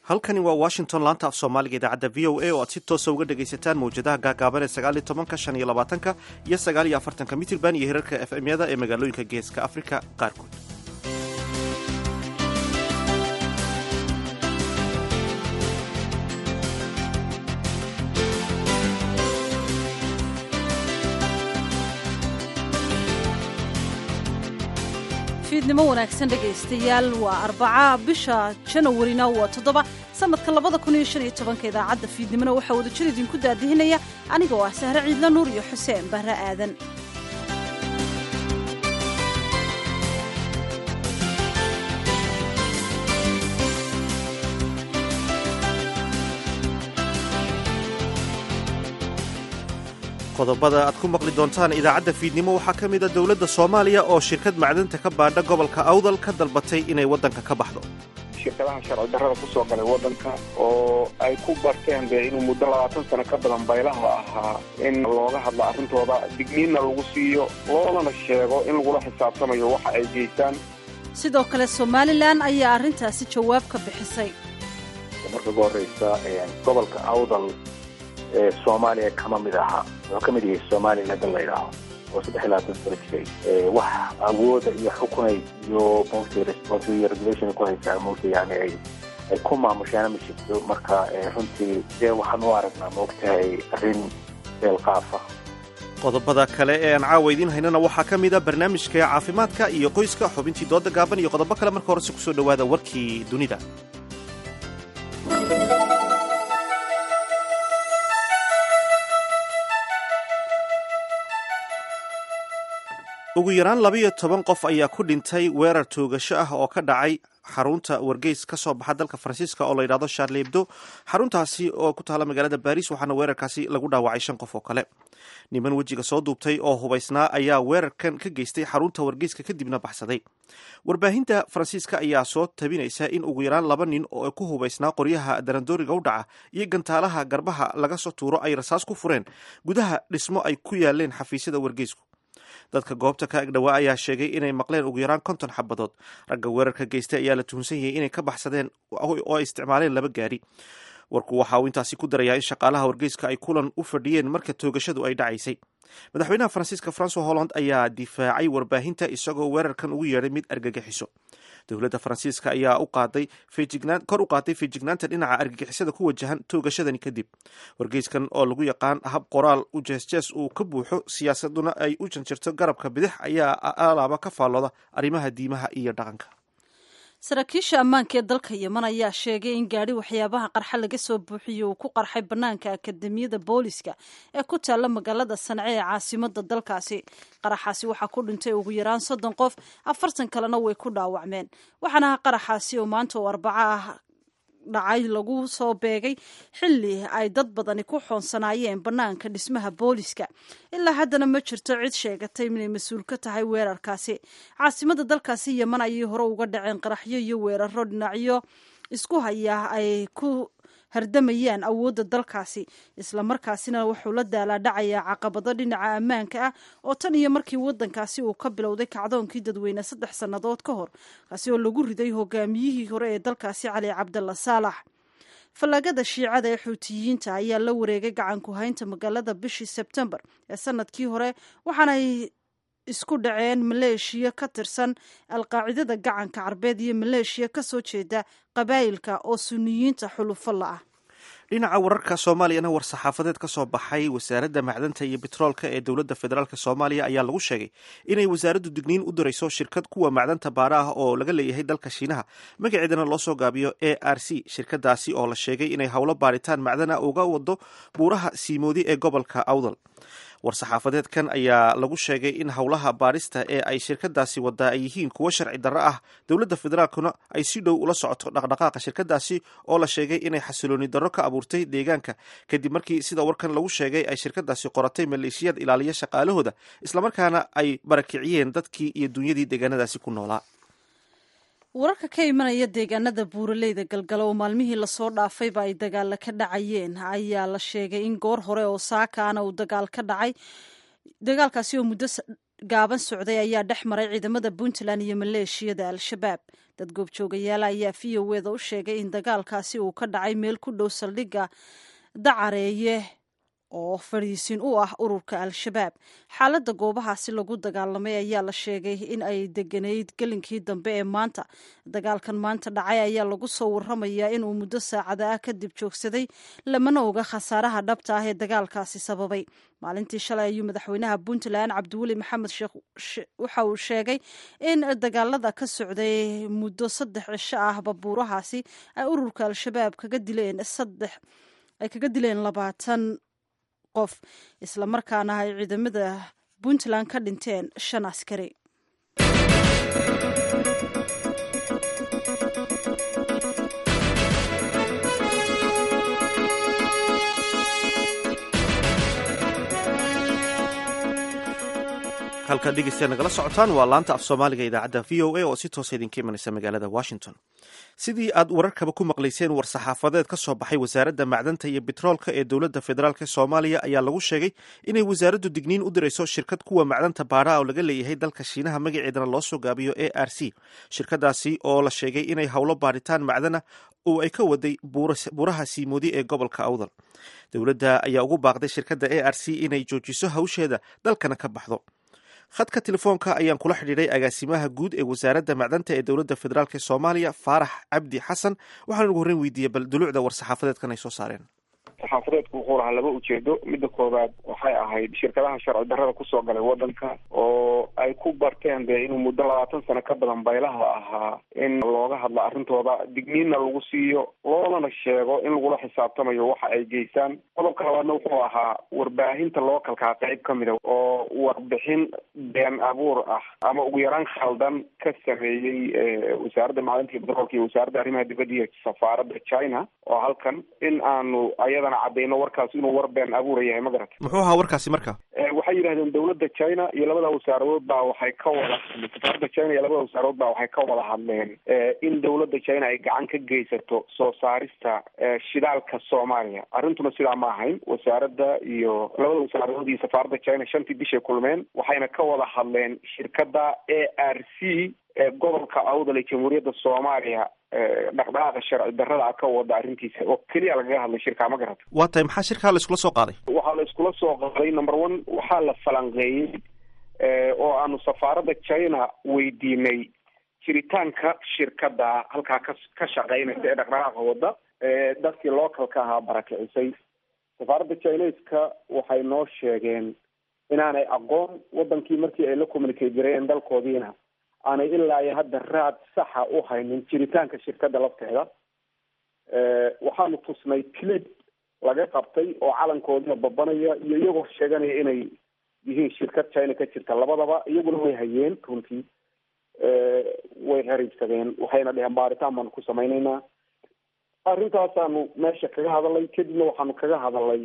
halkani waa washington laanta af soomaaliga idaacadda v o a oo aad si toosa uga dhegaysataan mawjadaha gaagaaban ee sagaaliyo tobanka shan iyo labaatanka iyo sagaaliyo afartanka mitirban iyo hirarka f m yada ee magaalooyinka geeska afrika qaarkood fiidnimo wanaagsan dhegaystayaal waa arbaca bisha janawarina waa toddoba sanadka labada kun iyo shan iyo tobanka idaacadda fiidnimona waxaa wadajir idinku daadihinaya anigoo ah sahre ciidla nuur iyo xuseen barre aadan qodobada aad ku maqli doontaan idaacadda fiidnimo waxaa ka mid a dowladda soomaaliya oo shirkad macdanta ka baadha gobolka awdal ka dalbatay inay waddanka ka baxdo shirkadaha sharci darrada ku soo galay waddanka oo ay ku barteen dee inuu muddo labaatan sano ka badan baylaha ahaa in looga hadlo arrintooda digniinna lagu siiyo loolana sheego in lagula xisaabtamayo waxa ay geystaan sidoo kale somalilan ayaa arrintaasi jawaab ka bixisay marka ugu horreysa gobolka awdal ee soomaaliya kama mid aha wuxuu ka mid yahay somaliland in la yidhaaho oo saddex iyo labaatan sano jiray wax awooda iyo xukunay iyo mota responsibility iyo regulation ku haysaa mota yani ay ay ku maamushaana ma jirto marka runtii dee waxaan u aragnaa maogtahay arrin beelqaafa qodobada kale ee aan caawa idiin haynana waxaa ka mid a barnaamijka caafimaadka iyo qoyska xubintii dooda gaaban iyo qodobo kale marka horese kusoo dhowaada warkii dunida ugu yaraan labayo toban qof ayaa ku dhintay weerar toogasho ah oo ka dhacay xarunta wargeys ka soo baxa dalka faransiiska oo la yidhahdo sharli hebdo xaruntaasi oo ku taala magaalada baris waxaana weerarkaasi lagu dhaawacay shan qof oo kale niman wejiga soo duubtay oo hubaysnaa ayaa weerarkan ka geystay xarunta wargeyska kadibna baxsaday warbaahinta faransiiska ayaa soo tabinaysa in ugu yaraan laba nin oo ku hubaysnaa qoryaha darandooriga u dhaca iyo gantaalaha garbaha laga soo tuuro ay rasaas ku fureen gudaha dhismo ay ku yaaleen xafiisyada wargeysku dadka goobta ka agdhowaa ayaa sheegay inay maqleen ugu yaraan konton xabadood ragga weerarka geystay ayaa la tuhunsan yahay inay ka baxsadeen oo ay isticmaaleen laba gaari warku waxa uu intaasi ku darayaa in shaqaalaha wargeyska ay kulan u fadhiyeen marka toogashadu ay dhacaysay madaxweynaha faransiiska francois holland ayaa difaacay warbaahinta isagoo weerarkan ugu yeedhay mid argagixiso dowladda faransiiska ayaa u qaaday kor u qaaday feejignaanta dhinaca argagixisada ku wajahan toogashadani kadib wargeyskan oo lagu yaqaan hab qoraal u jeesjees uu ka buuxo siyaasaduna ay u janjirto garabka bidix ayaa alaaba ka faallooda arrimaha diimaha iyo dhaqanka saraakiisha ammaanka ee dalka yeman ayaa sheegay in gaadhi waxyaabaha qarxa laga soo buuxiyo uu ku qarxay bannaanka akademiyada booliska ee ku taalla magaalada sance ee caasimada dalkaasi qaraxaasi waxaa ku dhintay ugu yaraan soddon qof afartan kalena way ku dhaawacmeen waxaana qaraxaasi oo maanta oo arbaco ah dhacay lagu soo beegay xilli ay dad badani ku xoonsanaayeen bannaanka dhismaha booliska ilaa haddana ma jirto cid sheegatay inay mas-uul ka tahay weerarkaasi caasimada dalkaasi yeman ayay hore uga dhaceen qaraxyo iyo weeraro dhinacyo isku haya ay ku hardamayaan awoodda dalkaasi islamarkaasina wuxuu la daalaadhacayaa caqabado dhinaca ammaanka ah oo tan iyo markii waddankaasi uu ka bilowday kacdoonkii dadweyne saddex sannadood ka hor kaasi oo lagu riday hogaamiyihii hore ee dalkaasi cali cabdalla saalax fallaagada shiicada ee xuutiyiinta ayaa la wareegay gacanku haynta magaalada bishii sebtembar ee sanadkii hore waxaanay isku dhaceen maleeshiya ka tirsan alqaacidada gacanka carbeed iyo maleeshiya ka soo jeeda qabaa'ilka oo suniyiinta xulufo la-ah dhinaca wararka soomaaliyana war-saxaafadeed ka soo baxay wasaaradda macdanta iyo betroolka ee dowladda federaalk soomaaliya ayaa lagu sheegay inay wasaaraddu digniin u dirayso shirkad kuwa macdanta baara ah oo laga leeyahay dalka shiinaha magaceedana loo soo gaabiyo a r c shirkadaasi oo la sheegay inay howlo baaritaan macdana uga wado buuraha siimoodi ee gobolka awdal war-saxaafadeedkan ayaa lagu sheegay in howlaha baarista ee ay shirkadaasi wadaa ay yihiin kuwo sharci darro ah dowladda federaalkuna ay si dhow ula socoto dhaqdhaqaaqa shirkadaasi oo la sheegay inay xasilooni darro ka abuurtay deegaanka kadib markii sida warkan lagu sheegay ay shirkadaasi qoratay maleeshiyad ilaaliya shaqaalahooda islamarkaana ay barakiciyeen dadkii iyo dunyadii deegaanadaasi ku noolaa wararka ka imanaya deegaanada buuraleyda galgalo oo maalmihii lasoo dhaafayba ay dagaala ka dhacayeen ayaa la sheegay in goor hore oo saakaana uu dagaal ka dhacay dagaalkaasi oo muddo gaaban socday ayaa dhex maray ciidamada puntland iyo maleeshiyada al-shabaab dad goobjoogayaala ayaa v o eda u sheegay in dagaalkaasi uu ka dhacay meel ku dhow saldhigga dacareeye oo fadhiisin u ah ururka al-shabaab xaaladda goobahaasi lagu dagaalamay ayaa la sheegay in ay deganayd gelinkii dambe ee maanta dagaalkan maanta dhacay ayaa lagu soo waramayaa inuu muddo saacada ah kadib joogsaday lamana oga khasaaraha dhabta ah ee dagaalkaasi sababay maalintii shalay ayuu madaxweynaha puntland cabdiweli maxamed sheekh waxa uu sheegay in dagaalada ka socday muddo saddex cisho ah babuurahaasi ay ururka al-shabaab kaga dileen saddex ay kaga dileen labaatan qof islamarkaana ay ciidamada puntland ka dhinteen shan askari halkaad dhegeystayaad nagala socotaan waa laanta af soomaaliga idaacadda v o a oo si toosa idinka imanaysa magaalada washington sidii aad wararkaba ku maqlayseen war-saxaafadeed ka soo baxay wasaaradda macdanta iyo betroolka ee dowladda federaalk soomaaliya ayaa lagu sheegay inay wasaaraddu digniin u dirayso shirkad kuwa macdanta baadha oo laga leeyahay dalka shiinaha magaceedana loo soo gaabiyo a r c shirkadaasi oo la sheegay inay howlo baadhitaan macdana oo ay ka waday buuraha siimoodi ee gobolka awdal dowladda ayaa ugu baaqday shirkadda a r c inay joojiso hawsheeda dalkana ka baxdo khadka telefoonka ayaan kula xidhiidhay agaasimaha guud ee wasaaradda macdanta ee dowladda federaalk ee soomaaliya faarax cabdi xasan waxaan ugu horreyn weydiiyey bal dulucda war-saxaafadeedkan ay soo saareen saxaafadeedku wuxuu lahaa laba ujeedo midda koowaad waxay ahayd shirkadaha sharci darrada kusoo galay waddanka oo ay ku barteen dee inuu muddo labaatan sano ka badan baylaha ahaa in looga hadlo arrintooda digniinna lagu siiyo loolana sheego in lagula xisaabtamayo waxa ay geystaan qodobka labaadna wuxuu ahaa warbaahinta lookalkaa qayb ka mida oo warbixin been abuur ah ama ugu yaraan khaldan ka sameeyey wasaaradda macdanta iyo betroolka iyo wasaaradda arrimaha dibadda iyo safaaradda china oo halkan in aanu ayada cadayno warkaas inuu war been abuura yahay ma garata muxuu ahaa warkaasi marka waxay yidhahdeen dowladda china iyo labada wasaaradood baa waxay ka wada safaaradda china iyo labada wasaaradood baa waxay ka wada hadleen in dowladda china ay gacan ka geysato soo saarista shidaalka soomaaliya arrintuna sidaa ma ahayn wasaaradda iyo labada wasaaradood iyo safaaradda china shantii bishay kulmeen waxayna ka wada hadleen shirkadda a r c ee gobolka awdal ee jamhuuriyadda soomaaliya dhaqdhaqaaqa sharci darrada a ka wada arrintiisa oo keliya lagaga hadlay shirkaa ma garata waa tahay maxaa shirkaa la iskula soo qaaday waxaa la iskula soo qaaday number one waxaa la falanqeeyey oo aanu safaaradda china weydiinay jiritaanka shirkada halkaa ka ka shaqeynaysa ee dhaqdhaqaaqa wadda dadkii localka ahaa barakicisay safaaradda chineska waxay noo sheegeen inaanay aqoon wadankii markii ay la communicate gareen dalkoodiina aanay ilaa iyo hadda raad saxa u haynin jiritaanka shirkadda lafteeda waxaanu tusnay clip laga qabtay oo calankoodiina babanaya iyo iyagoo sheeganaya inay yihiin shirkad china ka jirta labadaba iyaguna way hayeen runtii way qariibsadeen waxayna dheheen baaritaan baanu ku samaynaynaa arrintaasaanu meesha kaga hadalay kadibna waxaanu kaga hadalay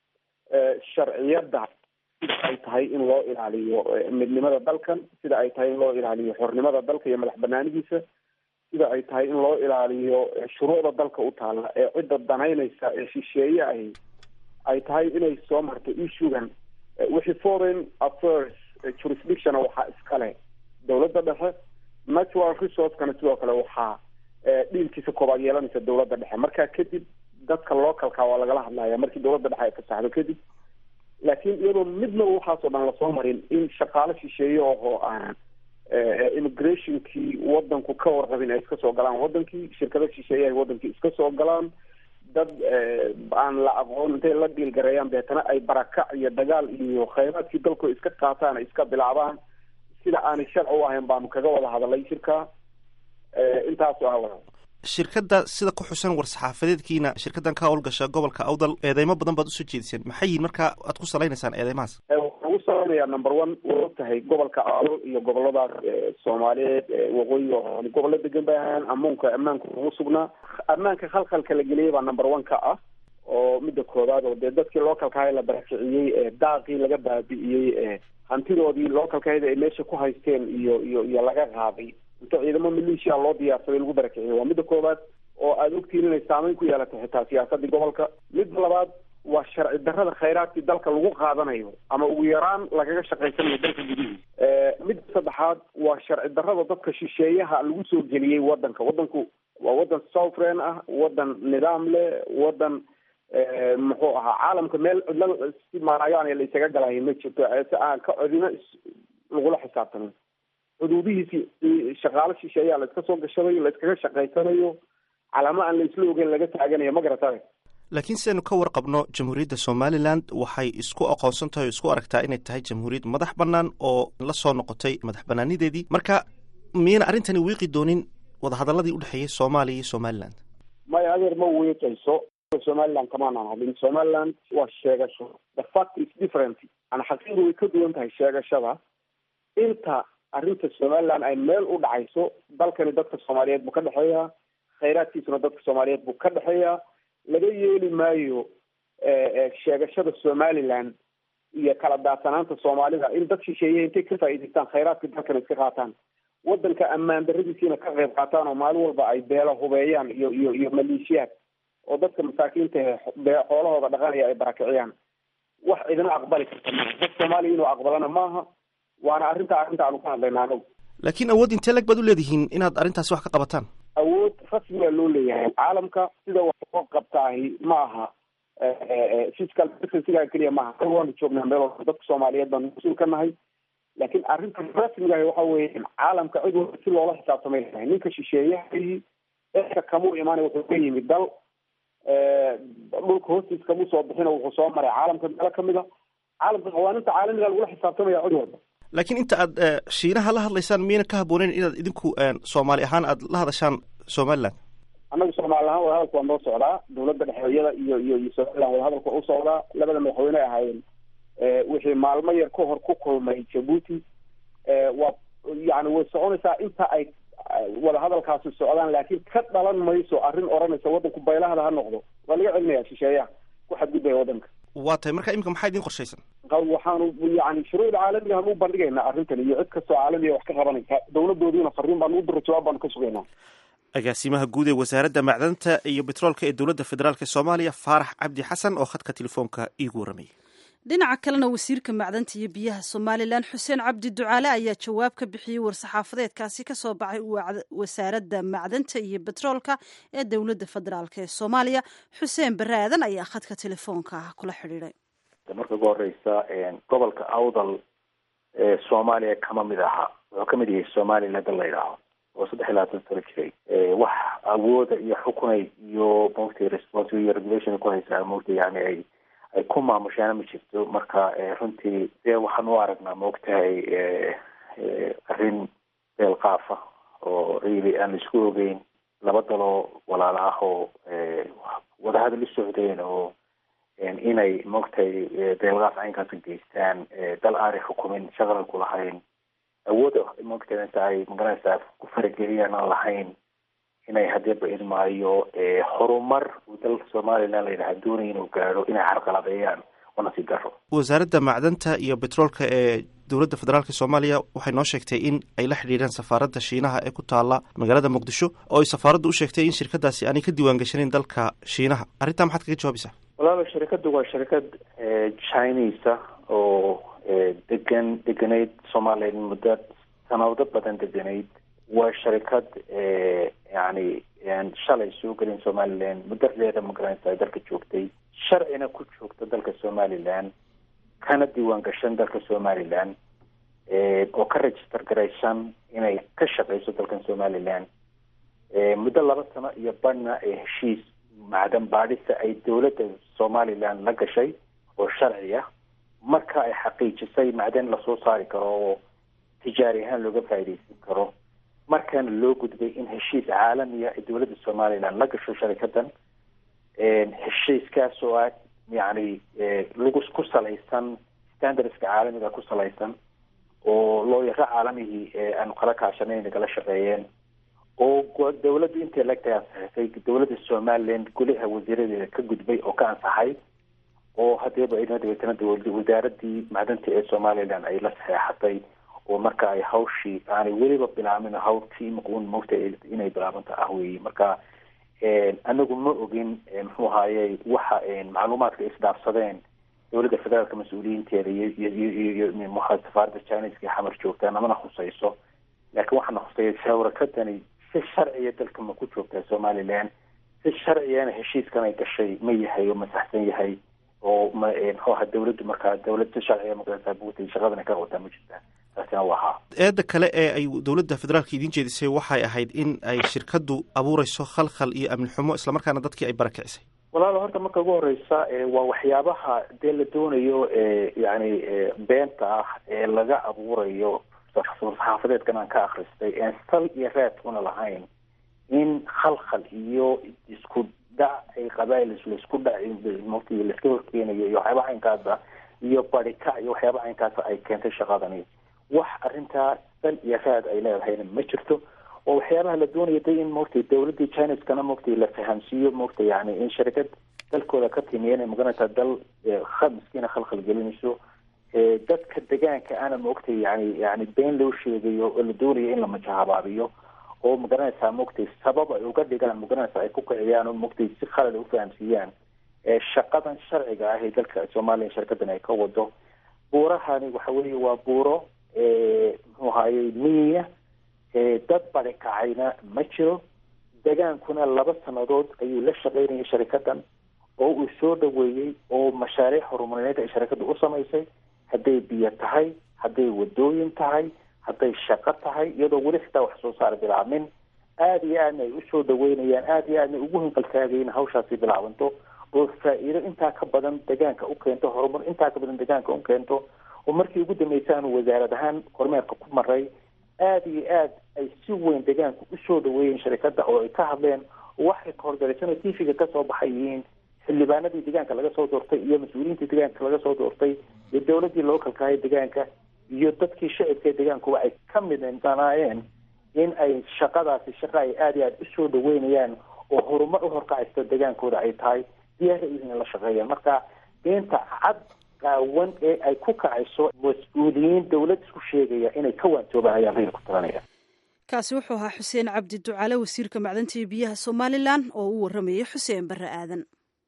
sharciyadda sida ay tahay in loo ilaaliyo midnimada dalkan sida ay tahay in loo ilaaliyo xornimada dalka iyo madax banaanidiisa sida ay tahay in loo ilaaliyo shuruucda dalka u taala ee cidda danaynaysa ee shisheeye ahi ay tahay inay soo marto issugan wixii foreign affairs jurisdiction waxaa iskale dowladda dhexe natural resourcekana sidoo kale waxaa dhiilkiisa koobaad yeelanaysa dowladda dhexe markaa kadib dadka localka waa lagala hadlaya markii dowladda dhexe ay fasaxdo kadib laakiin iyadoo midnaba waxaasoo dhan lasoo marin in shaqaale shisheeye oo aan immigrationkii wadanku ka warqabin ay iska soo galaan wadankii shirkado shisheeye ay wadankii iska soo galaan dad aan la aqoon intay la dhiilgareeyaan deetana ay barakac iyo dagaal iyo khayraadkii dalkoo iska qaataan ay iska bilaabaan sida aanay sharci u ahayn baanu kaga wada hadalay shirka intaasoo ah shirkadda sida ku xusan war-saxaafadeedkiina shirkaddan ka howlgasha gobolka awdal eedeymo badan baad usoo jeediseen maxay yihin markaa aad ku salaynaysaan eedeymahaas waxaan ugu salaynayaa number one waa og tahay gobolka awdal iyo goboladaas soomaaliyeed waqooyi gobollo degan bay ahaan amuunka ammaanka ugu sugnaa ammaanka khalkhalka la geliyay baa number one ka ah oo midda koowaad oo dee dadkii localkaha la barakiciyey ee daaqii laga baabi'iyey hantidoodii localkahada ay meesha ku haysteen iyo iyo iyo laga qaaday inta ciidamo maleeshiya loo diyaarsaday lagu barakiciyay waa midda koowaad oo aada ogtihiin inay saameyn ku yeelatay xitaa siyaasadii gobolka midda labaad waa sharci darrada khayraadkii dalka lagu qaadanayo ama ugu yaraan lagaga shaqaysanayo dalka gudihiisa midda saddexaad waa sharci darrada dadka shisheeyaha lagu soo geliyey wadanka wadanku waa wadan sovereign ah wadan nidaam leh wadan muxuu ahaa caalamka meel cidla si maarayaan la isaga galayo ma jirto si aan ka codino lagula xisaabtamin xuduudihiisi shaqaalo shisheeyaa la iska soo gashanayo la iskaga shaqaysanayo calaamo aan la isla ogeyn laga taaganayo ma garataay laakiin sidaynu ka warqabno jamhuuriyadda somaliland waxay isku aqoonsan tahay o isku aragtaa inay tahay jamhuuriyad madax bannaan oo la soo noqotay madax bannaanideedii marka miyayna arrintani wiiqi doonin wadahadaladii udhexeeyey soomaaliya iyo somaliland maya adeer ma wiiqayso somaliland kamaanaan hadlin somaliland waa sheegasho the fact is different ana xaqiiqdu way ka duwan tahay sheegashada inta arrinta somaliland ay meel u dhacayso dalkani dadka soomaaliyeed buu ka dhexeeyaa khayraadkiisuna dadka soomaaliyeed buu ka dhexeeyaa laga yeeli maayo sheegashada somaliland iyo kala daadsanaanta soomaalida in dad shisheeye intay ka faa'iidaystaan khayraadka dalkana iska qaataan wadanka ammaan daradiisiina ka qayb qaataan oo maalin walba ay beelo hubeeyaan iyo iyo iyo maleeshiyaad oo dadka masaakiinta xoolahooda dhaqanaya ay barakiciyaan wax cidina aqbali karta maaha dad soomaaliya inuu aqbalana maaha waana arrinta arrinta aanu ka hadlayna anagu laakiin awood intee lag baad u leedihiin inaad arrintaasi wax ka qabataan awood rasmiga loo leeyahay caalamka sida wax loo qabtaahi ma aha fiscal sigaa keliya maaha kan waanu joognaa meel walba dadka soomaaliyeed baanu mas-uul ka nahay laakiin arrinta rasmigahi waxa weeye caalamka cid walba si loola xisaabtamay lahay ninka shisheeyahii eeka kamuu imaanay wuxuu ka yimid dal dhulka hoostiis kamuu soo bixina wuxuu soo maray caalamka meelo kamid a caalamka qawaaninta caalamiga lagula xisaabtamaya cid walba laakiin inta aad shiinaha la hadlaysaan miyayna ka habbooneyn inaad idinku soomaali ahaan aad la hadashaan somaliland annagu soomaali ahaan wadahadalka waa noo socdaa dawladda dhexeeyada iyo iyo iyo somaliland wadahadalka waa u socdaa labada madaxweyne ahaayeen wixii maalmo yar ka hor ku kulmay jabuuti waa yani way soconaysaa inta ay wadahadalkaasi socdaan laakiin ka dhalan mayso arrin odhanaysa wadanku baylahada ha noqdo waa laga celinaya shisheeyaha ku xadgudbaya wadanka waa tahay marka imika maxaa idin qorshaysan waxaanu yani shuruucda caalamiga hanu bandhigaynaa arrintan iyo cid kastoo caalamiga wax ka qabanaysa dawladoodiina fariin baanu u diro jawaab baanu ka sugaynaa agaasimaha guud ee wasaaradda macdanta iyo betroolka ee dowladda federaalk soomaaliya faarax cabdi xasan oo khadka telefoonka iigu waramayay dhinaca kalena wasiirka macdanta iyo biyaha somalilan xuseen cabdi ducaale ayaa jawaab ka bixiyey war-saxaafadeedkaasi ka soo baxay wasaaradda macdanta iyo betroolka ee dowladda federaalk ee soomaaliya xuseen bare aadan ayaa khadka telefoonka kula xidhiiday marka ugu horeysa gobolka awdal ee soomaaliya kama mid aha wuxuu kamid yahay somaliland la yidhaaho oo saddex iyo labaatan sano jiray wax awooda iyo xukunay iyo mogtay responsible iyo regulation ku haysaa mogtay yani ay ay ku maamushaana ma jirto marka runtii dee waxaan u aragnaa maogtahay arrin beel qaafa oo really aan isku ogeyn laba daloo walaalo ah oo wadahadal u socdeen oo inay maogtahay beelqaaf caynkaasa geystaan dal aanay xukumin shaqala ku lahayn awooda maogtahay inta ay magaranaysaa ku farageliyaan aan lahayn inay hadeeba idmaayo horumar uu dalka somalilan layidhaha doonaya inuu gaadho inay carqaladeeyaan waa nasiib daro wasaaradda macdanta iyo betroolka ee dowladda federaalk soomaaliya waxay noo sheegtay in ay la xidhiireen safaaradda shiinaha ee ku taala magaalada muqdisho oo ay safaaraddu u sheegtay in shirkadaasi aanay ka diiwaan gashanayn dalka shiinaha arrintaa maxaad kaga jawaabaysaa walaalo shirkaddu waa shirkad chinisa oo degan deganayd somalilan muddo sanado badan deganayd waa sharikad yani shalay soo gelin somalilan muddadeeda magaranaysa ay dalka joogtay sharcina ku joogta dalka somalilan kana diiwaan gashan dalka somalilan oo ka register garaysan inay ka shaqeyso dalkan somalilan muddo laba sano iyo badhna ee heshiis macdan baadhisa ay dowladda somalilan la gashay oo sharci ah marka ay xaqiijisay macdan lasoo saari karo oo tijaari ahaan looga faaidaysan karo markaana loo gudbay in heshiis caalamiya ay dowladda somalilan la gasho sharikadan heshiiskaas oo ah yani lagu ku salaysan standardska caalamiga ku salaysan oo looyaro caalamihii aanu kala kaashanay nagala shaqeeyeen oo dowladdu intay legtahay ansaxisay dowladda somalilan golaha wasiiradeeda ka gudbay oo ka ansaxay oo hadeeba dabeetana wasaaradii macdanta ee somalilan ay la saxeexatay oo marka ay hawshii aanay weliba bilaabin hawltii un mogta inay bilaabanta ah weeye marka anagu ma ogin muxuu ahaaye waxa macluumaadka isdhaafsadeen dowladda federaalka mas-uuliyiinteeda iyo iyo iyo muxaa safaaradda chineska ee xamar joogtaa namana khusayso laakiin waxaana khusaya shawrakadani si sharciya dalka ma ku joogtaa somaliland si sharciyana heshiiskan ay gashay ma yahay oo ma saxsan yahay oo ma muxuu ahaa dawladdu markaa dawlad si sharciya magarasa buutay shaqadana ka wataa ma jirtaa taasina waa haa eedda kale ee ay dowladda federaalka idiin jeedisay waxay ahayd in ay shirkaddu abuureyso khalkhal iyo amni xumo islamarkaana dadkii ay barakicisay walaal horta marka ugu horeysa waa waxyaabaha dee la doonayo yani beenta ah ee laga abuurayo saxaafadeedkan aan ka akristay een sal iyo raad una lahayn in khalkhal iyo isku dhac ay qabail laisku dhac mati laiska horkeenayo iyo waxyaabaha caynkaasa iyo barika iyo waxyaabaha caynkaasa ay keentay shaqadani wax arrintaa sal iyo raad ay leedahayna ma jirto oo waxyaabaha la doonaya de in maogtay dawladii chineskana maogtay la fahamsiiyo maogtay yani in sharikad dalkooda ka timiya inay maganaysaa dal miskiina khalkhal gelinayso dadka degaanka ana maogtay yani yani been loo sheegayo oo la doonayo in la majahabaabiyo oo magaranaysaa maogtay sabab ay uga dhigaan magaranaysa ay ku kiciyaan oo maogtay si khalad u fahamsiiyaan shaqadan sharciga ah ee dalka soomaaliya sharikadan ay ka wado buurahani waxa weeye waa buuro muxuu ahaaye miyiya dad bari kacayna ma jiro degaankuna laba sanadood ayuu la shaqaynayay sharikadan oo uu soo dhaweeyey oo mashaariic horumarineed ay sharikadda u samaysay hadday biyo tahay hadday wadooyin tahay hadday shaqo tahay iyadoo weli xitaa wax soo saar bilaabmin aada iyo aadna ay usoo dhaweynayaan aada iyo aadna ugu hinqaltaagayin hawshaasi bilaabanto oo faa-iido intaa ka badan degaanka u keento horumar intaa ka badan degaanka u keento oo markii ugu dambeysay aanu wasaarad ahaan kormeerka ku maray aada iyo aad ay si weyn degaanku usoo dhaweeyeen sharikadda oo ay ka hadleen oo waxay kahordaraysanoo t v-ga kasoo baxay yihiin xildhibaanadii degaanka laga soo doortay iyo mas-uuliyiintii degaanka laga soo doortay iyo dawladdii loo kalkahay degaanka iyo dadkii shacibka ee degaankuba ay ka midansanaayeen in ay shaqadaasi shaqa ay aada iyo aada usoo dhaweynayaan oo horumar u horkacaysto degaankooda ay tahay diyaara idin la shaqeeyaan marka beenta cad qaawan ee ay ku kacayso mas-uuliyiin dawlad isku sheegaya inay ka waantoobaan ayaan rayil ku talanaya kaasi wuxuu ahaa xuseen cabdi ducaale wasiirka macdanta iyo biyaha somalilan oo u waramayay xuseen barre aadan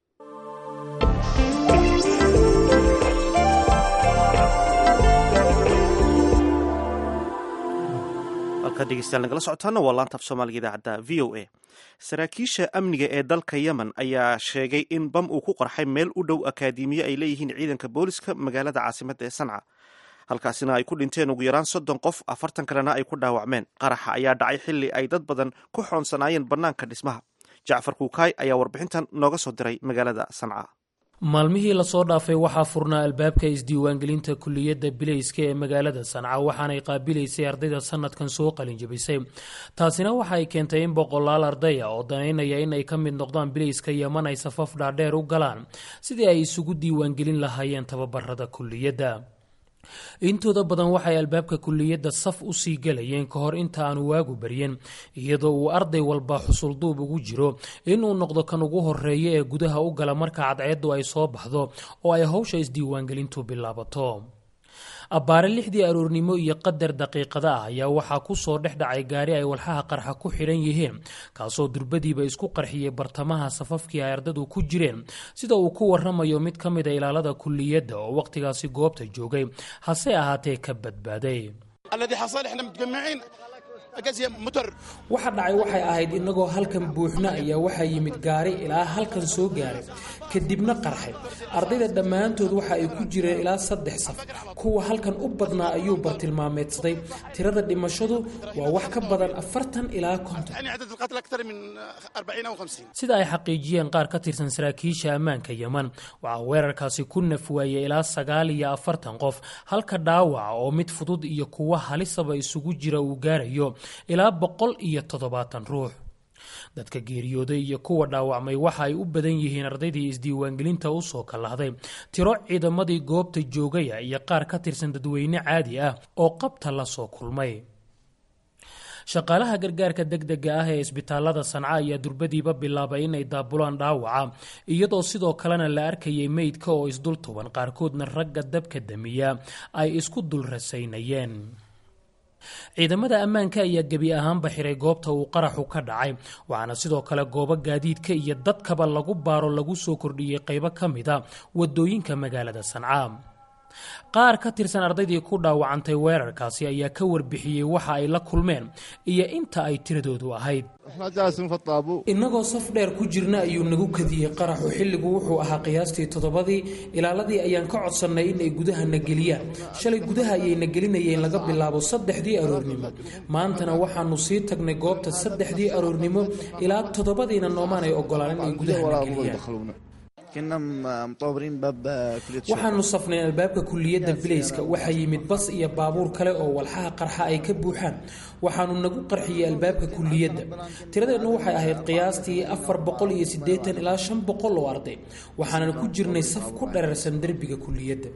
halkaad dhegeystayaal nagala socotaana waa laanta af soomaaliga idaacadda v o a saraakiisha amniga ee dalka yemen ayaa sheegay in bam uu ku qarxay meel u dhow akaademiye ay leeyihiin ciidanka booliska magaalada caasimadda ee sanca halkaasina ay ku dhinteen ugu yaraan soddon qof afartan kalena ay ku dhaawacmeen qaraxa ayaa dhacay xilli ay dad badan ku xoonsanaayeen bannaanka dhismaha jacfar kuukaay ayaa warbixintan nooga soo diray magaalada sanca maalmihii lasoo dhaafay waxaa furnaa albaabka isdiiwaangelinta kuliyadda bilayska ee magaalada sanca waxaanay qaabilaysay ardayda sanadkan soo qalinjabisay taasina waxa ay keentay in boqolaal ardaya oo danaynaya in ay ka mid noqdaan bilayska yeman ay safaf dhaadheer u galaan sidii ay isugu diiwaangelin lahaayeen tababarada kuliyadda intooda badan waxay albaabka kuliyadda saf u sii galayeen ka hor inta aanu waagu baryen iyadoo uu arday walba xusulduub ugu jiro inuu noqdo kan ugu horeeya ee gudaha u gala marka cadceeddu ay soo baxdo oo ay howsha isdiiwaangelintu bilaabato abbaare lixdii aroornimo iyo qadar daqiiqada ah ayaa waxaa ku soo dhex dhacay gaari ay walxaha qarxa ku xidhan yihiin kaasoo durbadiiba isku qarxiyey bartamaha safafkii ay ardadu ku jireen sida uu ku waramayo mid ka mid a ilaalada kuliyadda oo wakhtigaasi goobta joogay hase ahaatee ka badbaaday waxa dhacay waxay ahayd innagoo halkan buuxna ayaa waxaa yimid gaari ilaa halkan soo gaaray kadibna qarxay ardayda dhammaantood waxa ay ku jireen ilaa saddex saf kuwa halkan u badnaa ayuu bartilmaameedsaday tirada dhimashadu waa wax ka badan afartan ilaa konton sida ay xaqiijiyeen qaar ka tirsan saraakiisha ammaanka yeman waxaa weerarkaasi ku nafwaayay ilaa sagaal iyo afartan qof halka dhaawaca oo mid fudud iyo kuwa halisaba isugu jira uu gaarayo ilaa boqol iyo toddobaatan ruux dadka geeriyooday iyo kuwa dhaawacmay waxa ay u badan yihiin ardaydii isdiiwaangelinta usoo kalahday tiro ciidamadii goobta joogaya iyo qaar ka tirsan dadweyne caadi ah oo qabta la soo kulmay shaqaalaha gargaarka degdega ah ee isbitaalada sanca ayaa durbadiiba bilaabay inay daabulaan dhaawaca iyadoo sidoo kalena la arkayay meydka oo isdul tuban qaarkoodna ragga dabka damiya ay isku dul rasaynayeen ciidamada ammaanka ayaa gebi ahaanba xiray goobta uu qaraxu ka dhacay waxaana sidoo kale goobo gaadiidka iyo dadkaba lagu baaro lagu soo kordhiyey qaybo ka mida wadooyinka magaalada sanca qaar ka tirsan ardaydii ku dhaawacantay weerarkaasi ayaa ka warbixiyey waxa ay la kulmeen iyo inta ay tiradoodu ahayd innagoo saf dheer ku jirna ayuu nagu kadiyey qaraxu xilligu wuxuu ahaa qiyaastii toddobadii ilaaladii ayaan ka codsannay in ay gudahana geliyaan shalay gudaha ayayna gelinayeen laga bilaabo saddexdii aroornimo maantana waxaanu sii tagnay goobta saddexdii aroornimo ilaa toddobadiina noomaanay ogolaan in ay gudahana geliyaan waxaanu safnay albaabka kuliyadda bilayska waxaa yimid bas iyo baabuur kale oo walxaha qarxa ay ka buuxaan waxaanu nagu qarxiyey albaabka kuliyadda tiradeennu waxay ahayd qiyaastii afar boqol iyo siddeetan ilaa shan boqol oo arday waxaanan ku jirnay saf ku dherarsan derbiga kuliyadda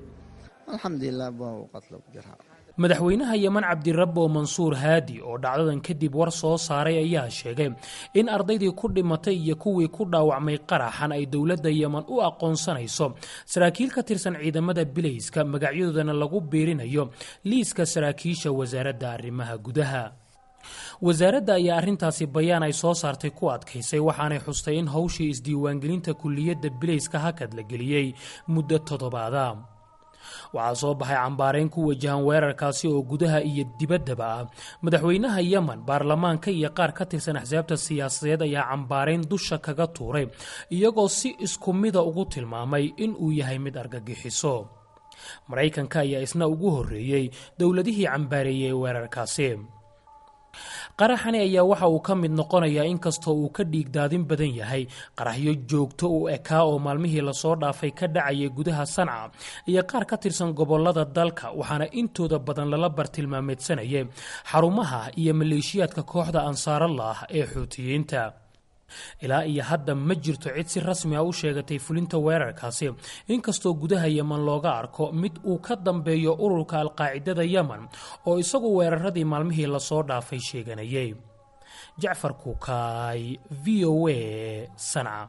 madaxweynaha yeman cabdirabbo mansuur haadi oo dhacdadan kadib war soo saaray ayaa sheegay in ardaydii ku dhimatay iyo kuwii ku dhaawacmay qaraxan ay dowladda yeman u aqoonsanayso saraakiil ka tirsan ciidamada bilayska magacyadoodana lagu biirinayo liiska saraakiisha wasaaradda arrimaha gudaha wasaaradda ayaa arrintaasi bayaan ay soo saartay ku adkaysay waxaanay xustay in howshii isdiiwaangelinta kuliyadda bilayska hakad la geliyey muddo toddobaada waxaa soo baxay cambaarayn ku wajahan weerarkaasi oo gudaha iyo dibaddaba ah madaxweynaha yemen baarlamaanka iyo qaar ka tirsan axsaabta siyaasadeed ayaa cambaarayn dusha kaga tuuray iyagoo si isku mida ugu tilmaamay in uu yahay mid argagixiso maraykanka ayaa isna ugu horreeyey dowladihii cambaareeyey weerarkaasi qaraxani ayaa waxa uu ka mid noqonayaa inkastoo uu ka dhiigdaadin badan yahay qaraxyo joogto u ekaa oo maalmihii lasoo dhaafay ka dhacayay gudaha sanca iyo qaar ka tirsan gobolada dalka waxaana intooda badan lala bartilmaameedsanayay xarumaha iyo maleeshiyaadka kooxda ansaarallah ee xuutiyiinta ilaa iyo hadda ma jirto cid si rasmi a u sheegatay fulinta weerarkaasi inkastoo gudaha yeman looga arko mid uu ka dambeeyo ururka alqaacidada yemen oo isagu weeraradii maalmihii lasoo dhaafay sheeganayay jacfar kuukaay v o a sanca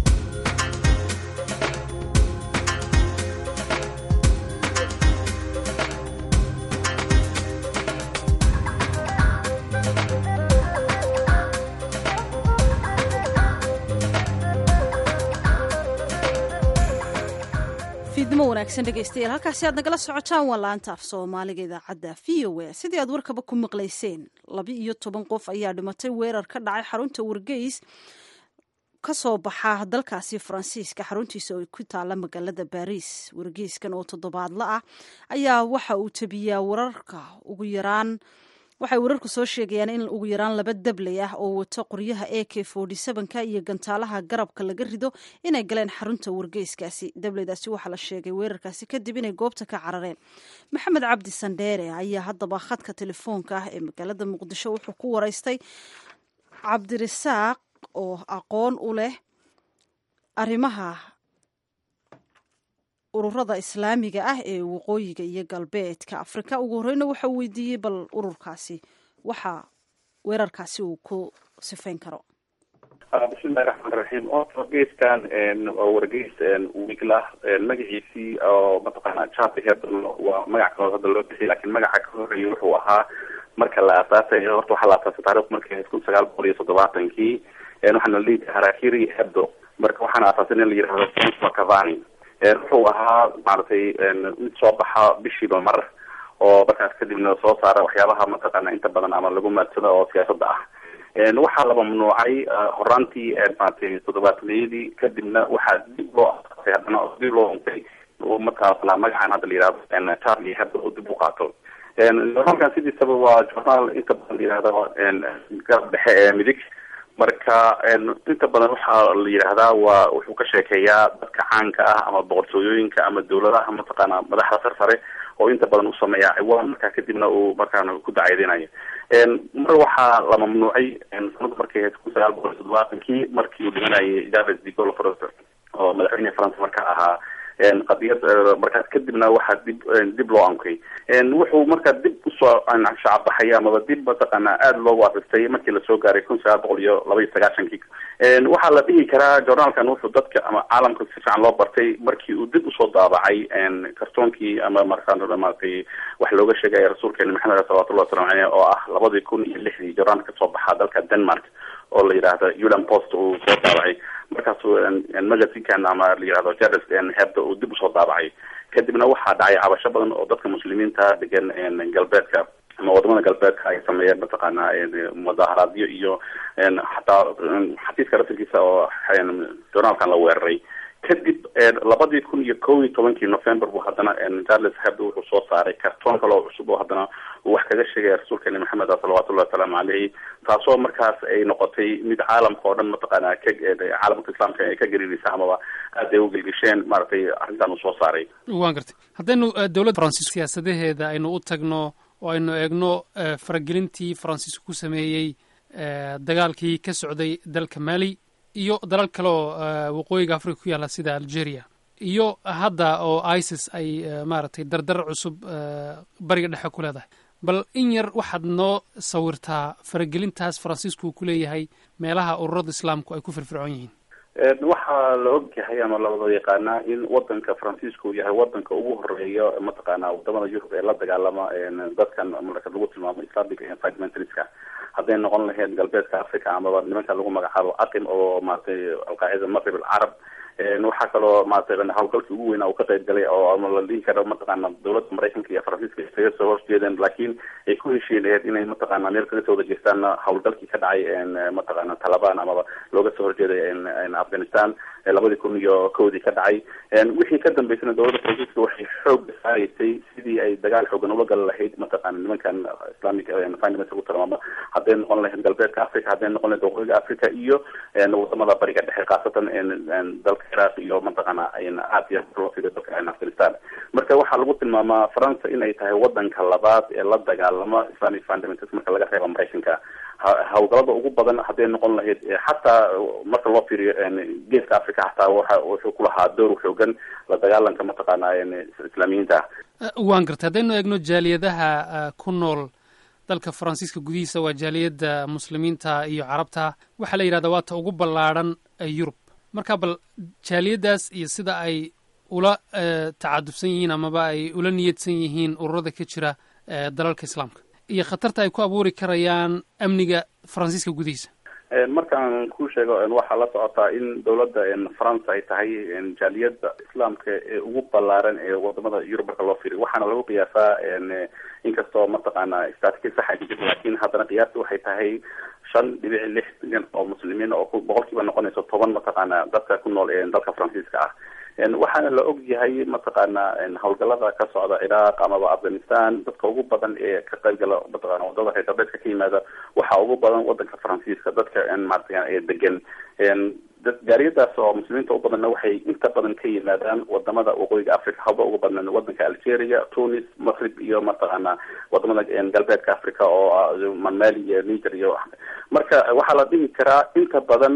fiidnimo wanaagsan dhegaystayaal halkaasi aad nagala socotaan waa laanta af soomaaliga idaacadda v o a sidii aad warkaba ku maqlayseen laba iyo toban qof ayaa dhimatay weerar ka dhacay xarunta wargeys ka soo baxa dalkaasi faransiiska xaruntiisa oo ku taala magaalada baariis wargeyskan oo toddobaadla ah ayaa waxa uu tabiyaa wararka ugu yaraan waxay wararku soo sheegayaan in ugu yaraan laba dabley ah oo wato qoryaha a k ka iyo gantaalaha garabka laga rido inay galeen xarunta wargeyskaasi dableydaasi waxaa la sheegay weerarkaasi kadib inay goobta ka carareen maxamed cabdi sandheere ayaa haddaba khadka telefoonka ah ee magaalada muqdisho wuxuu ku waraystay cabdirasaaq oo aqoon u leh arrimaha ururada islaamiga ah ee waqooyiga iyo galbeedka afrika ugu horeyna waxaa weydiiyey bal ururkaasi waxa weerarkaasi uu ku sifeyn karo bismillahi raxmaan raxiim orta wargeyskan waa wargeys wiiglah magaciisii oo mataqaana jabi hebel waa magac kaloo hadda loo bixiyay lakin magaca ka horeeya wuxuu ahaa marka la aasaasay horta waxaa la aasaasay taarikh markii kun sagaal boqol iyo toddobaatankii waxaana la dhihi harakiri hebdo marka waxaana aasaasay in la yidhahdo françois cavani wuxuu ahaa maaragtay mid soo baxa bishiiba mar oo markaas kadibna soo saara waxyaabaha mataqaana inta badan ama lagu maadsado oo siyaasada ah waxaa la mamnuucay horaantii maratay toddobaataniyadii kadibna waxaa dib loo aasasay haddana dib loo untay markaas la magacan hadda la yihahdo charlie hebdo oo dib u qaato journaalkan sidiisaba waa journaal inta badan la yihahdo garab dhexe ee midig marka inta badan waxaa la yidhaahdaa waa wuxuu ka sheekeeyaa dadka caanka ah ama boqortooyooyinka ama dawladaha mataqaana madaxda sar sare oo inta badan u sameeya ciwaan markaa kadibna uu markaana ku dacaydinayo mar waxaa la mamnuucay sanada markay ahayd kun sagaal boqol iyo toddobaatankii markii uu dhimanayay javes de gaulle france oo madaxweyne france marka ahaa qadiyad markaas kadibna waxaa dib dib loo ankay wuxuu markaa dib usoo shacabbaxay amaba dib mataqaana aada loogu asistay markii lasoo gaaray kun sagaal boqol iyo laba iyo sagaashankii waxaa la dhihi karaa journaalkan wuxuu dadka ama caalamka si fiican loo bartay markii uu dib usoo daabacay kartoonkii ama markaa maratay wax looga sheegaya rasuulkeena maxamed salawatullah wasalam aleyh oo ah labadii kun iyo lixdii journal kasoo baxaa dalka denmark oo la yidhaahdo ulan post uu soo daabacay markaasuu magazinkan ama la yihahdo jares hebda uu dib usoo daabacay kadibna waxaa dhacay cabasho badan oo dadka muslimiinta degan galbeedka ama wadamada galbeedka ay sameeyeen mataqaana mudaharaadyo iyo xataa xafiiska rasirkiisa oo journaalkan la weeraray kadib labadii kun iyo kow iyo tobankii november bu haddana charles hebdo wuxuu soo saaray kartoon kale oo cusub oo haddana uu wax kaga sheegaya rasuulkeena maxamed salawatullahi wasalaamu caleyhi taasoo markaas ay noqotay mid caalamka oo dhan mataqaana ka caalamka islaamka ay ka gariiraysa amaba aad ay ugelgisheen maaragtay arrintan uu soo saaray waan gartay haddaynu dowladda faransiis siyaasadaheeda aynu u tagno oo aynu eegno faragelintii faransiisku ku sameeyey dagaalkii ka socday dalka mali iyo dalal kale oo waqooyiga africa ku yaalla sida algeria iyo hadda oo isis ay maaragtay dardar cusub bariga dhexe ku leedahay bal in yar waxaad noo sawirtaa faragelintaas faransiisku uu ku leeyahay meelaha ururada islaamku ay ku firfircoon yihiin waxaa la og yahay ama lawada yaqaanaa in wadanka faransiisku yahay wadanka ugu horeeya mataqaana wadamada yurub ee la dagaalama dadkan marka lagu tilmaamo islamic fundamentaliska hadday noqon lahayd galbeedka africa amaba nimanka lagu magacaabo aqim oo maratay alqaacida maqrib alcarab waxaa kaloo maratay hawlgalkii ugu weynaa uu ka qayb galay oo ama la dhihi karo mataqaana dowladda maraykanka iyo faransiiska isaga soo horjeedeen laakiin ay ku heshiin lahayd inay mataqaana meel kaga soo wada jeestaan hawlgalkii ka dhacay mataqaana taliban amaba looga soo horjeeday afghanistan labadii kun iyo kowdii ka dhacay wixii ka dambeysana dowladda faransiiska waxay xoog saaraysay sidii ay dagaal xoogan ula gali lahayd mataqaana nimankan islamic fundament ugu tilmaamo hadday noqon lahayd galbeedka africa hadday noqon lahayd waqooyiga africa iyo wadamada bariga dhexe khaasatan dalka iraq iyo mataqaana aad iyo loo fiday dalka afghanistan marka waxaa lagu tilmaamaa faransa inay tahay wadanka labaad ee la dagaalamo islamic fundamentals marka laga reebo maraykanka hawlgalada ugu badan hadday noqon lahayd xataa marka loo fiiriyo geeska africa xataa waxa wuxuu ku lahaa door xoogan la dagaalanka mataqaana islaamiyiinta waan gartay haddaynu eegno jaaliyadaha ku nool dalka faransiiska gudihiisa waa jaaliyadda muslimiinta iyo carabta waxaa la yidhahdaa waa ta ugu ballaadhan yurub marka bal jaaliyaddaas iyo sida ay ula tacadubsan yihiin amaba ay ula niyadsan yihiin ururada ka jira dalalka islaamka iyo khatarta ay ku abuuri karayaan amniga faransiiska gudihiisa markaan kuu sheego waxaa la socotaa in dowladda faransa ay tahay jaaliyadda islaamka ee ugu ballaaran ee wadamada yurub marka loo fiiriyo waxaana lagu qiyaasaa inkastoo mataqaana statistic sax ay jirto laakiin haddana qiyaasta waxay tahay shan dhibic lix milyan oo muslimiin oo boqolkiiba noqonayso toban mataqaana dadka ku nool dalka faransiiska ah waxaana la og yahay mataqaana hawlgalada ka socda ciraaq amaba afghanistan dadka ugu badan ee ka qaybgala mataqana wadada reer galbeedka ka yimaada waxaa ugu badan wadanka faransiiska dadka maarata ee degan gaariyadaas oo muslimiinta u badanna waxay inta badan ka yimaadaan wadamada waqooyiga africa haba ugu badnan wadanka algeria tunis maqrib iyo mataqaana wadamada galbeedka africa oo mali iyo niger iyo marka waxaa la dhihi karaa inta badan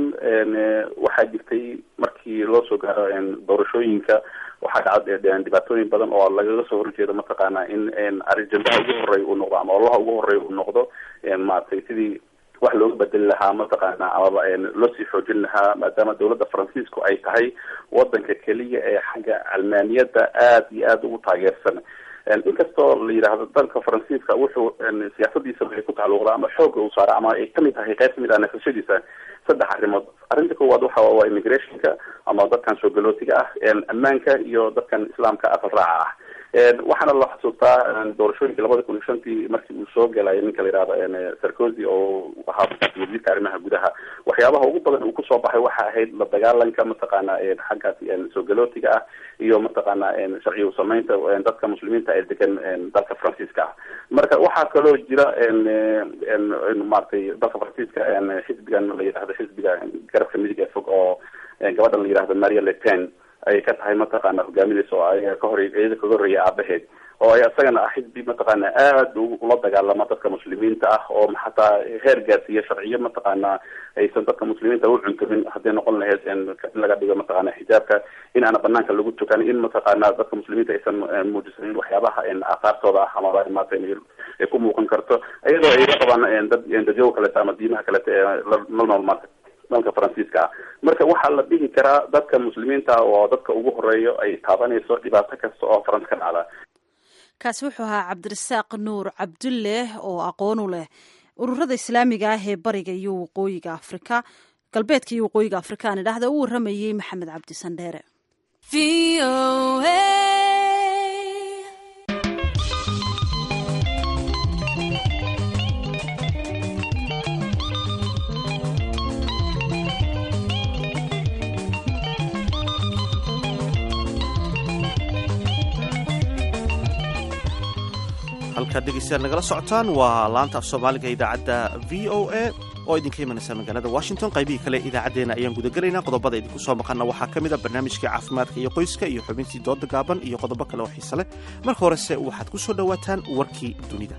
waxaa jirtay markii loo soo gaaro doorashooyinka waxaa dhacda dhibaatooyin badan oo lagaga soo horjeedo mataqaana in arinjandaha ugu horeeya uu noqdo ama olaha ugu horeeya uu noqdo maaragtay sidii wax looga bedeli lahaa mataqaana amaba loo sii xoojin lahaa maadaama dowladda faransiisku ay tahay wadanka keliya ee xagga calmaaniyadda aada iyo aada ugu taageersan inkastoo la yidhaahdo dalka faransiiska wuxuu siyaasadiisa waxay ku tacalluqdaa ama xooga uu saara ama ay kamid tahay qayb kamid ah nafashadiisa saddex arrimood arrinta koowaad waxa waa immigrationka ama dadkan soo galootiga ah ammaanka iyo dadkan islaamka asal raaca ah waxaana la xasuustaa doorashooyinkii labada kun iyo shantii markii uu soo galay ninka la yihahdo sarkozy oo ahaa wasiirka arrimaha gudaha waxyaabaha ugu badan uu kusoo baxay waxa ahayd la dagaalanka mataqaana xaggaas soo galootiga ah iyo mataqaana sharciga usamaynta dadka muslimiinta ee degan dalka faransiiska ah marka waxaa kaloo jira maratay dalka faransiiska xisbigan la yidhahdo xisbiga garabka midig ee fog oo gabadhan la yihahdo maria le pen ay ka tahay mataqaana hogaaminaysa oo ay ka hore iyada kaga horreeya aabaheed oo ay isagana ah xisbi mataqaana aada ula dagaalama dadka muslimiinta ah oo xataa heer gaarsiiya sharciyo mataqaana aysan dadka muslimiinta u cuntumin hadday noqon lahayd in laga dhigo mataqaana xijaabka in aana banaanka lagu tukan in mataqaana dadka muslimiinta aysan muujisanin waxyaabaha aasaartooda ah amaba maata ay ku muuqan karto iyadoo ay la qabaan dad dadyoga kaleeto ama diimaha kaleeto ee la nool maanta dalka faransiiska ah marka waxaa la dhihi karaa dadka muslimiinta oo dadka ugu horeeyo ay taabanayso dhibaato kasta oo faransa ka dhacda kaasi wuxuu ahaa cabdirasaaq nuur cabdulle oo aqoon u leh ururada islaamiga ah ee bariga iyo waqooyiga afrika galbeedka iyo waqooyiga afrika aan idhaahda u warramayey maxamed cabdi sandheere halkaad dhegeystayaal nagala socotaan waa laanta af soomaaliga idaacadda v o a oo idinka imanaysa magaalada washington qaybihii kale idaacaddeenna ayaan gudagelaynaa qodobada idinku soo maqanna waxaa ka mid a barnaamijkii caafimaadka iyo qoyska iyo xubintii dooda gaaban iyo qodobo kale oo xiise leh marka horese waxaad ku soo dhowaataan warkii dunida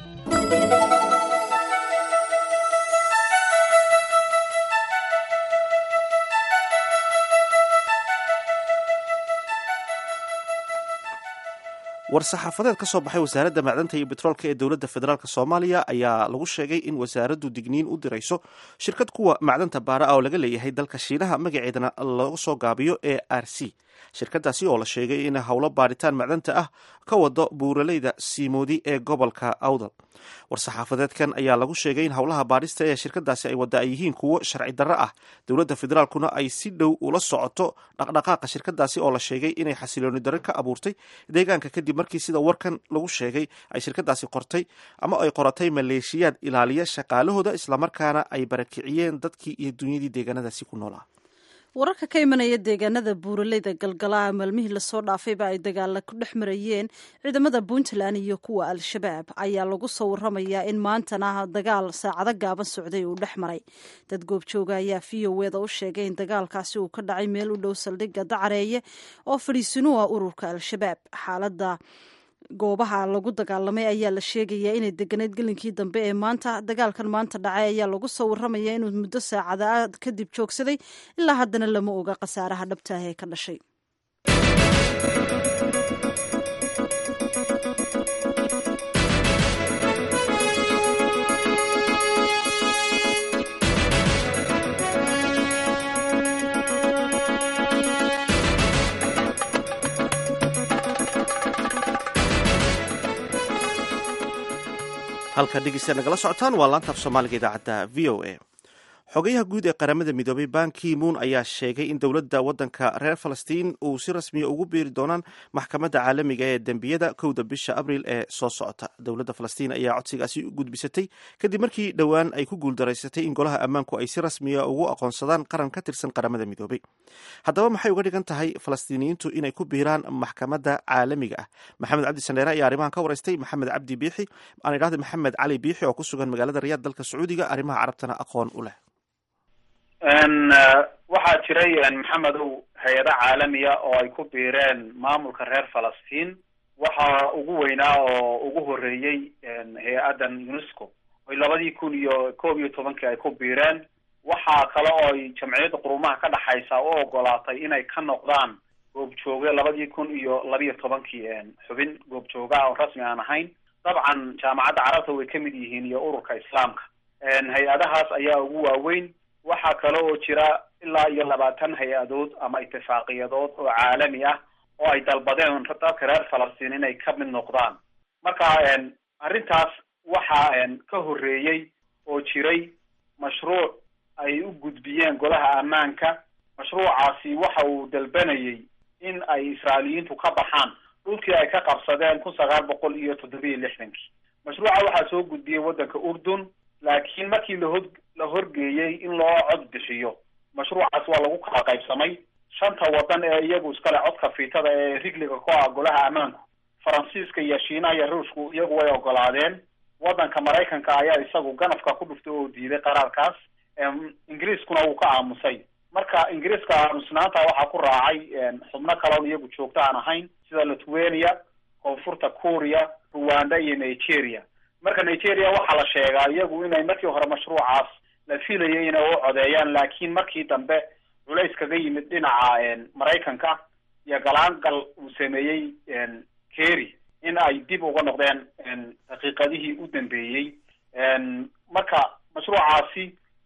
war-saxaafadeed ka soo baxay wasaaradda macdanta iyo betroolka ee dowladda federaalk soomaaliya ayaa lagu sheegay in wasaaraddu digniin u dirayso shirkad kuwa macdanta baara ah oo laga leeyahay dalka shiinaha magaceedana lagu soo gaabiyo e r c shirkadaasi oo la sheegay in howlo baadhitaan macdanta ah ka wado buuraleyda siimoodi ee gobolka awdal war-saxaafadeedkan ayaa lagu sheegay in howlaha baadhista ee shirkadaasi ay wada ay yihiin kuwo sharci darro ah dowladda federaalkuna ay si dhow ula socoto dhaqdhaqaaqa shirkadaasi oo la sheegay inay xasilooni darro ka abuurtay deegaanka kadib markii sida warkan lagu sheegay ay shirkadaasi qortay ama ay qoratay maleeshiyaad ilaaliya shaqaalahooda islamarkaana ay barakiciyeen dadkii iyo dunyadii deegaanadaasi ku noolaa wararka ka imanaya deegaanada buuraleyda galgalaha maalmihii lasoo dhaafayba ay dagaala ku dhex marayeen ciidamada puntland iyo kuwa al-shabaab ayaa lagu soo waramayaa in maantana dagaal saacado gaaban socday uu dhex maray dad goobjooga ayaa v o eda u sheegay in dagaalkaasi uu ka dhacay meel u dhow saldhigga dacareeye oo fadhiisinu ah ururka al-shabaab xaalada goobaha lagu dagaalamay ayaa la sheegayaa inay deganeyd gelinkii dambe ee maanta dagaalkan maanta dhacay ayaa lagu soo warramaya inuu muddo saacada kadib joogsaday ilaa haddana lama oga khasaaraha dhabta ah ee ka dhashay halkaad dhegeystayaal nagala socotaan waa laantaaf soomaaliga idaacadda v o a xogayaha guud ee qaramada midoobay ban ki moon ayaa sheegay in dowladda waddanka reer falastiin uu si rasmiya ugu biiri doonaan maxkamadda caalamiga ee dembiyada kowda bisha abriil ee soo socota dowladda falastiin ayaa codsigaasi u gudbisatay kadib markii dhowaan ay ku guuldaraysatay in golaha ammaanku ay si rasmiya ugu aqoonsadaan qaran ka tirsan qaramada midoobay haddaba maxay uga dhigan tahay falastiiniyiintu inay ku biiraan maxkamadda caalamiga ah maxamed cabdi sandheere ayaa arrimahan ka waraystay maxamed cabdi biixi aan idhahda maxamed cali biixi oo ku sugan magaalada riyaad dalka sacuudiga arrimaha carabtana aqoon u leh waxaa jiray maxamedow hay-ado caalamiya oo ay ku biireen maamulka reer falastiin waxaa ugu weynaa oo ugu horeeyey hay-addan unesco oy labadii kun iyo koob iyo tobankii ay ku biireen waxaa kale oo ay jamciyadda qurumaha ka dhexaysa u ogolaatay inay ka noqdaan goobjooge labadii kun iyo labiyo tobankii xubin goobjooga oo rasmi aan ahayn dabcan jaamacadda carabta way kamid yihiin iyo ururka islaamka hay-adahaas ayaa ugu waaweyn waxaa kale oo jira ilaa iyo labaatan hay-adood ama itifaaqiyadood oo caalami ah oo ay dalbadeen dadka reer falastiin inay ka mid noqdaan marka arrintaas waxaa ka horreeyey oo jiray mashruuc ay u gudbiyeen golaha ammaanka mashruucaasi waxa uu dalbanayay in ay israailiyiintu ka baxaan dhulkii ay ka qabsadeen kun sagaal boqol iyo toddobiyo lixdankii mashruuca waxaa soo gudbiyey waddanka urdun laakiin markii lahod la horgeeyey in loo cod bixiyo mashruucaas waa lagu kala qaybsamay shanta waddan ee iyagu iskale codka fiitada ee rigliga ku ah golaha ammaanku faransiiska iyo shiinaha iyo ruushku iyagu way ogolaadeen waddanka maraykanka ayaa isagu ganafka ku dhuftay oo diiday qaraarkaas ingiriiskuna wuu ka aamusay marka ingiriiska aamusnaanta waxaa ku raacay xubno kaloon iyagu joogto aan ahayn sida lithuania koonfurta kuuriya ruwanda iyo nigeria marka nigeria waxaa la sheegaa iyagu inay markii hore mashruucaas la filayay inay u codeeyaan laakiin markii dambe culays kaga yimid dhinaca maraykanka iyo galaangal uu sameeyey kerry in ay dib uga noqdeen daqiiqadihii u dambeeyey marka mashruucaasi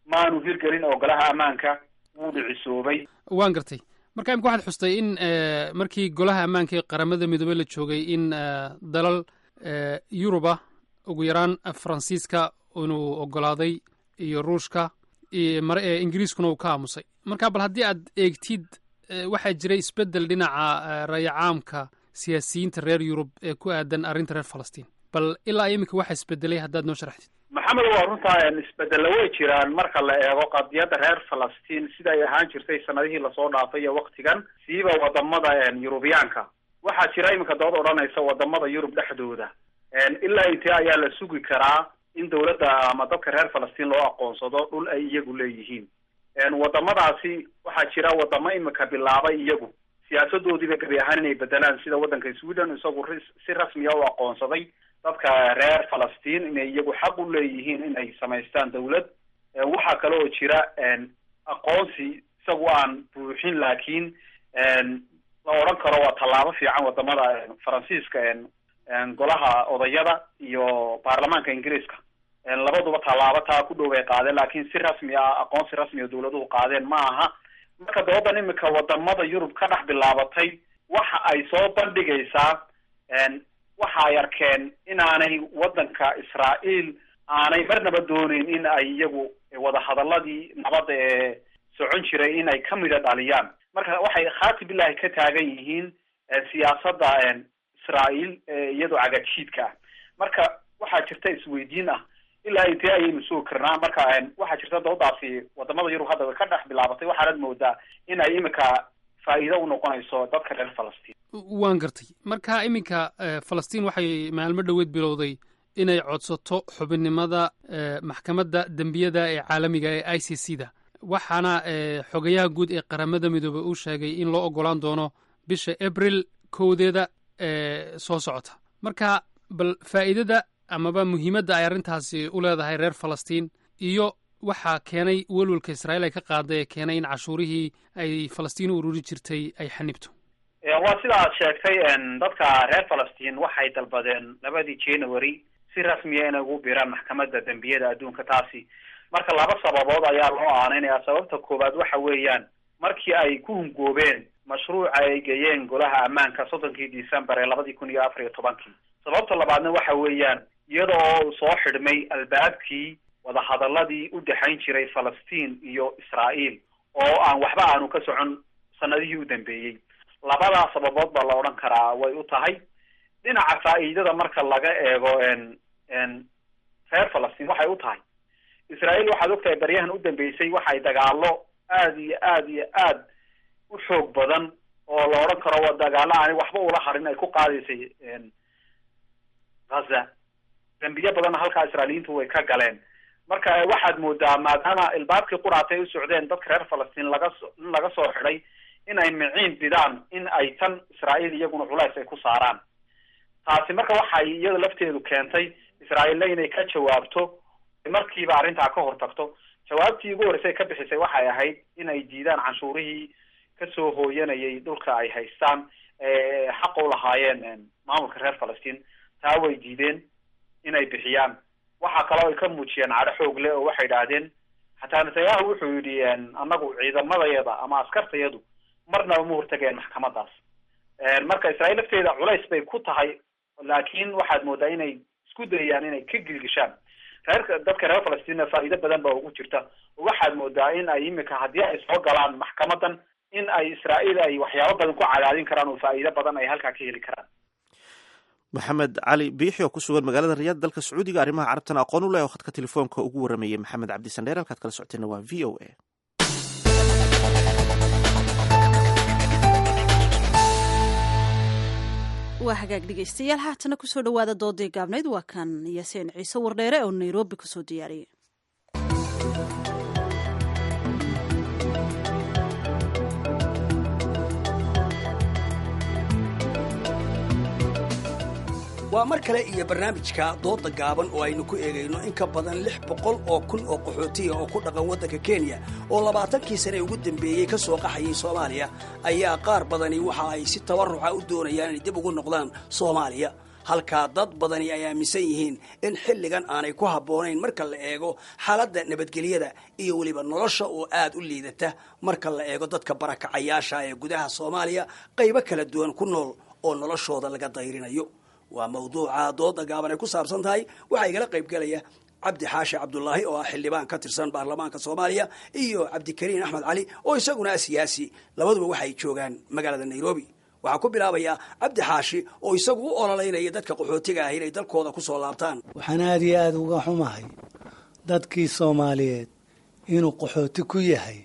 maanu hirgelin oo golaha ammaanka wuu dhicisoobay waan gartay marka imika waxaad xustay in markii golaha ammaanka ee qaramada midoobey la joogay in dalal yuruba ugu yaraan faransiiska inuu ogolaaday iyo ruushka ingiriiskuna uu ka aamusay marka bal haddii aad eegtid waxaa jira isbeddel dhinaca rayacaamka siyaasiyiinta reer yurub ee ku aadan arrinta reer falastiin bal ilaa iminka waxa isbedelay haddaad noo sharaxtid maxamed waa runtaa isbedella way jiraan marka la eego qadiyadda reer falastiin sida ay ahaan jirtay sanadihii lasoo dhaafay iyo waktigan siiba wadamada yurubiyaanka waxaa jira iminka dood odhanaysa wadamada yurub dhexdooda ilaa intee ayaa la sugi karaa in dawladda ama dadka reer falastiin loo aqoonsado dhul ay iyagu leeyihiin wadamadaasi waxaa jira wadamo imika bilaabay iyagu siyaasadoodiiba gabi ahaan inay bedelaan sida waddanka sweden isagu si rasmiya u aqoonsaday dadka reer falastiin inay iyagu xaq u leeyihiin inay samaystaan dawlad waxaa kale oo jira aqoonsi isagu aan buuxin laakiin la odhan karo waa tallaabo fiican wadamada faransiiska golaha odayada iyo baarlamaanka ingiriiska labaduba tallaabo taa ku dhow ay qaadeen laakiin si rasmi ah aqoonsi rasmi a dawladuhu qaadeen ma aha marka doodan imika wadamada yurub ka dhex bilaabatay waxa ay soo bandhigaysaa waxa ay arkeen inaanay waddanka israa'iil aanay marnaba dooneyn in ay iyagu wadahadaladii nabadda ee socon jiray in ay ka mida dhaliyaan marka waxay khaati billahi ka taagan yihiin siyaasadda israa'iil iyadoo cagajiidka ah marka waxaa jirta isweydiin ah ilaa intee ayaynu sugi karnaa marka waxaa jirta doodaasi wadamada yurub hadda way ka dhex bilaabatay waxaanad moodaa in ay imika faa'iido u noqonayso dadka reer falastiin waan gartay marka iminka falastiin waxay maalmo dhoweed bilowday inay codsato xubinnimada maxkamadda dembiyada ee caalamiga ee i c c da waxaana xogayaha guud ee qaramada midoobey uu sheegay in loo ogolaan doono bisha abril kowdeeda soo socota marka bal faa'iidada amaba muhiimadda ay arrintaasi u leedahay reer falastiin iyo waxaa keenay welwelka israa'iil ay ka qaaday ee keenay in cashuurihii ay falastiin u ururi jirtay ay xanibto waa sida aad sheegtay dadka reer falastiin waxay dalbadeen labadii january si rasmiya inay ugu biiraan maxkamadda dembiyada adduunka taasi marka laba sababood ayaa loo aaneynaya sababta koowaad waxa weeyaan markii ay ku hungoobeen mashruuca ay geeyeen golaha ammaanka soddonkii december ee labadii kun iyo afar iyo tobankii sababta labaadna waxa weeyaan iyada oo soo xidhmay albaabkii wadahadaladii u dhexayn jiray falastiin iyo israa'iil oo aan waxba aanu ka socon sanadihii u dambeeyey labadaa sababood baa la odhan karaa way u tahay dhinaca faa'iidada marka laga eego reer falastiin waxay u tahay israa'iil waxaad ogtahay baryahan u dambeysay waxay dagaalo aada iyo aada iyo aad u xoog badan oo la odhan karo waa dagaalo aanay waxba ula harin ay ku qaadaysay ghaza dembiyo badanna halkaa israailiyiintu way ka galeen marka waxaad moodaa maadaama ilbaabkii quraatay u socdeen dadka reer falastiin laga so in laga soo xidhay in ay miciin bidaan in ay tan israa'iil iyaguna culays ay ku saaraan taasi marka waxay iyada lafteedu keentay israa'iilna inay ka jawaabto markiiba arrintaa ka hortagto jawaabtii ugu horreysay ka bixisay waxay ahayd in ay diidaan canshuurihii kasoo hooyanayay dhulka ay haystaan xaqa u lahaayeen maamulka reer falastiin taa way diideen inay bixiyaan waxaa kaloo ay ka muujiyeen cadho xoog leh oo waxay idhaahdeen xataa netanyahu wuxuu yidhi annagu ciidamadayada ama askartayadu marnaba ma hortageen maxkamadaas marka israa'iil lafteeda culays bay ku tahay laakiin waxaad moodaa inay isku dayayaan inay ka gilgishaan reerka dadka reer falastiinna faa'iido badan baa ugu jirta waxaad moodaa in ay imika haddii ay soo galaan maxkamadan in ay israa'iil ay waxyaabo badan ku cadaadin karaan oo faa'iido badan ay halkaa ka heli karaan maxamed cali biixi oo ku sugan magaalada riyaad dalka sacuudiga arrimaha carabtana aqoon u leh oo khadka telefoonka ugu warramayay maxamed cabdisandheer halkaad kala socoteenna waa v o a waa hagaag dhegeystayaal haatana kusoo dhowaada doodii gaabnayd waa kan yaasiin ciise wardheere oo nairobi kusoo diyaariyey waa mar kale iyo barnaamijka dooda gaaban oo aynu ku eegayno in ka badan lix boqol oo kun oo qaxootiga oo ku dhaqan waddanka kenya oo labaatankii sane ugu dambeeyey ka soo qaxayay soomaaliya ayaa qaar badani waxa ay si tabarruca u doonayaan inay dib ugu noqdaan soomaaliya halkaa dad badani ay aaminsan yihiin in xilligan aanay ku habboonayn marka la eego xaaladda nabadgelyada iyo weliba nolosha oo aada u liidata marka la eego dadka barakacayaasha ee gudaha soomaaliya qaybo kala duwan ku nool oo noloshooda laga dayrinayo waa mawduuca dooda gaaban ay ku saabsan tahay waxaa igala qaybgelaya cabdi xaashi cabdulaahi oo ah xildhibaan ka tirsan baarlamaanka soomaaliya iyo cabdikariin axmed cali oo isaguna ah siyaasi labaduba waxay joogaan magaalada nairobi waxaa ku bilaabayaa cabdi xaashi oo isagu u ololeynaya dadka qaxootiga ah inay dalkooda kusoo laabtaan waxaan aada iyo aada uga xumahay dadkii soomaaliyeed inuu qaxooti ku yahay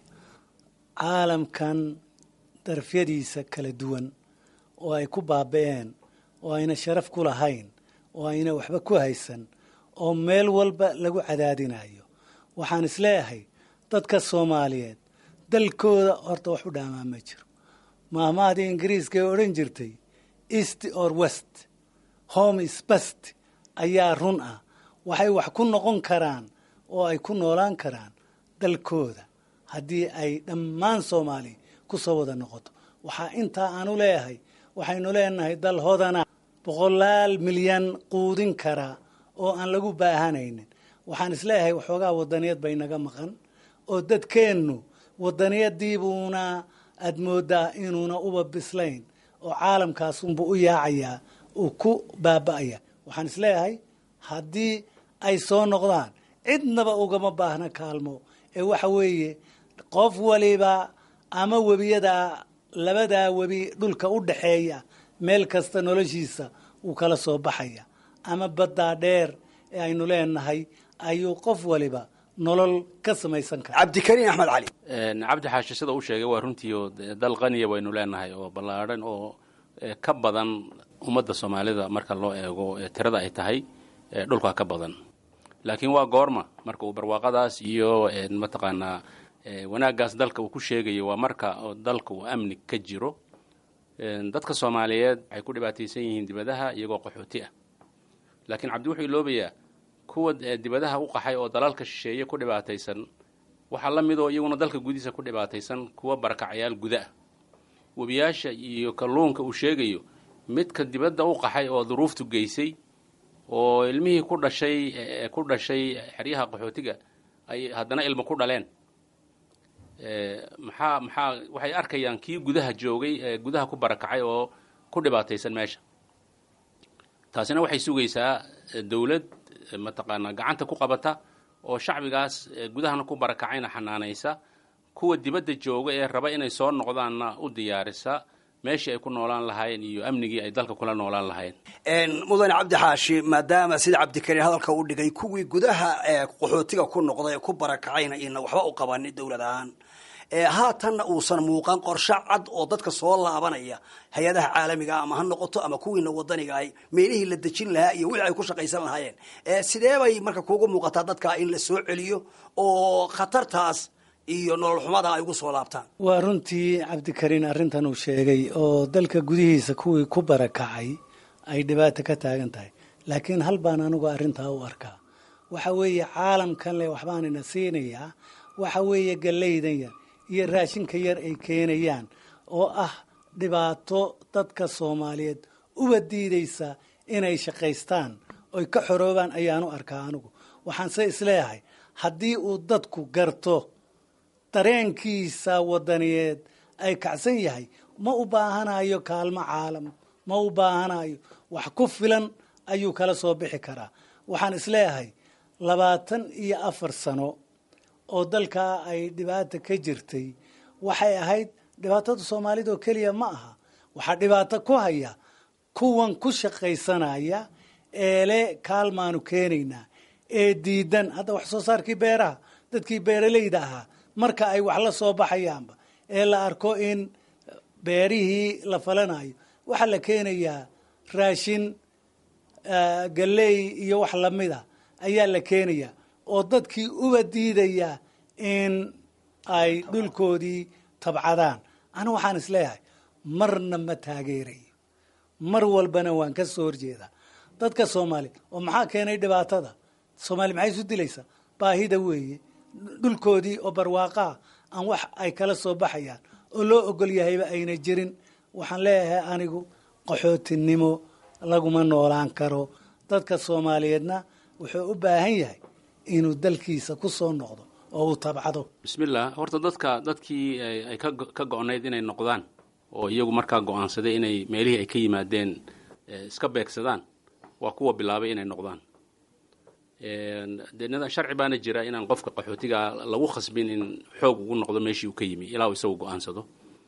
caalamkan darafyadiisa kala duwan oo ay ku baaba-een oo ayna sharaf ku lahayn oo ayna waxba ku haysan oo meel walba lagu cadaadinayo waxaan isleeyahay dadka soomaaliyeed dalkooda horta wax u dhaamaa ma jiro maahmahdii ingiriiska ee odhan jirtay east or west home is best ayaa run ah waxay wax ku noqon karaan oo ay ku noolaan karaan dalkooda haddii ay dhammaan soomaaliya ku soo wada noqoto waxaa intaa aanu leeyahay waxaynu leenahay dal hodana boqolaal milyan quudin karaa oo aan lagu baahanaynin waxaan isleeyahay waxoogaa wadaniyad bay naga maqan oo dadkeennu wadaniyadiibuuna aad moodaa inuuna uba bislayn oo caalamkaasunbu u yaacayaa uu ku baaba'aya waxaan isleeyahay haddii ay soo noqdaan cidnaba ugama baahna kaalmo ee waxa weeye qof waliba ama webiyadaa labadaa webi dhulka u dhaxeeya meel kasta noloshiisa wuu kala soo baxaya ama baddaa dheer ee aynu leenahay ayuu qof waliba nolol ka samaysan kara cabdikariin axmed cali cabdi xaashi sida uu sheegay waa runtii oo dal qaniya waynu leenahay oo ballaadhan oo ka badan ummadda soomaalida marka loo eego tirada ay tahay dhulka ka badan laakiin waa goorma marka uu barwaaqadaas iyo mataqaanaa wanaaggaas dalka uu ku sheegayo waa marka dalka uu amni ka jiro dadka soomaaliyeed waxay ku dhibaataysan yihiin dibadaha iyagoo qaxooti ah laakiin cabdi wuxuu iloobayaa kuwa dibadaha u qaxay oo dalalka shisheeye ku dhibaataysan waxaa la midoo iyaguna dalka gudihiisa ku dhibaataysan kuwa barakacayaal guda ah webiyaasha iyo kalluunka uu sheegayo midka dibadda u qaxay oo duruuftu geysay oo ilmihii ku dhashay ku dhashay xeryaha qaxootiga ay haddana ilmo ku dhaleen maxaa maxaa waxay arkayaan kii gudaha joogay ee gudaha ku barakacay oo ku dhibaataysan meesha taasina waxay sugaysaa dawlad mataqaanaa gacanta ku qabata oo shacbigaas gudahana ku barakacayna xanaanaysa kuwa dibadda jooga ee raba inay soo noqdaanna u diyaarisa meeshii ay ku noolaan lahaayeen iyo amnigii ay dalka kula noolaan lahaayeen mudane cabdi xaashi maadaama sida cabdikariin hadalka u dhigay kuwii gudaha ee qaxootiga ku noqday ee ku barakacayna ina waxba u qabanin dowlad ahaan haatanna uusan muuqan qorshe cad oo dadka soo laabanaya hay-adaha caalamiga ama ha noqoto ama kuwiina wadaniga ay meelihii la dejin lahaa iyo wixii ay ku shaqaysan lahaayeen sidee bay marka kuugu muuqataa dadka in la soo celiyo oo khatartaas iyo nolol xumada ay ugu soo laabtaan waa runtii cabdikariin arrintan uu sheegay oo dalka gudihiisa kuwii ku barakacay ay dhibaato ka taagan tahay laakiin hal baan anigu arrintaa u arkaa waxa weeye caalamkan le waxbaanina siinayaa waxa weeye gallaydan yar iyo raashinka yar ay keenayaan oo ah dhibaato dadka soomaaliyeed uba diidaysa inay shaqaystaan oy ka xoroobaan ayaanu arkaa anigu waxaanse isleeyahay haddii uu dadku garto dareenkiisa wadaniyeed ay kacsan yahay ma u baahanayo kaalmo caalam ma u baahanayo wax ku filan ayuu kala soo bixi karaa waxaan isleeyahay labaatan iyo afar sano oo dalkaa ay dhibaata ka jirtay waxay ahayd dhibaatada soomaalida oo keliya ma aha waxaa dhibaato ku haya kuwan ku shaqaysanaya eele kaalmaanu keenaynaa ee diidan hadda wax soo saarkii beeraha dadkii beeralayda ahaa marka ay wax la soo baxayaanba ee la arko in beerihii la falanayo waxaa la keenayaa raashin galley iyo wax lamida ayaa la keenayaa oo dadkii uba diidaya in ay dhulkoodii tabcadaan anigu waxaan isleeyahay marna ma taageerayo mar walbana waan ka soo horjeedaa dadka soomaaliya oo maxaa keenay dhibaatada soomaaliya maxay isu dilaysaa baahida weeye dhulkoodii oo barwaaqaa aan wax ay kala soo baxayaan oo loo ogol yahayba ayna jirin waxaan leeyahay anigu qaxootinimo laguma noolaan karo dadka soomaaliyeedna wuxuu u baahan yahay inuu dalkiisa ku soo noqdo oo uu tabcado bismillah horta dadka dadkii ay ka go-nayd inay noqdaan oo iyagu markaa go-aansaday inay meelihii ay ka yimaadeen iska beegsadaan waa kuwa bilaabay inay noqdaan dee sharci baana jira inaan qofka qaxootiga lagu khasbin in xoog ugu noqdo meeshii uu ka yimi ilaa uu isagu go-aansado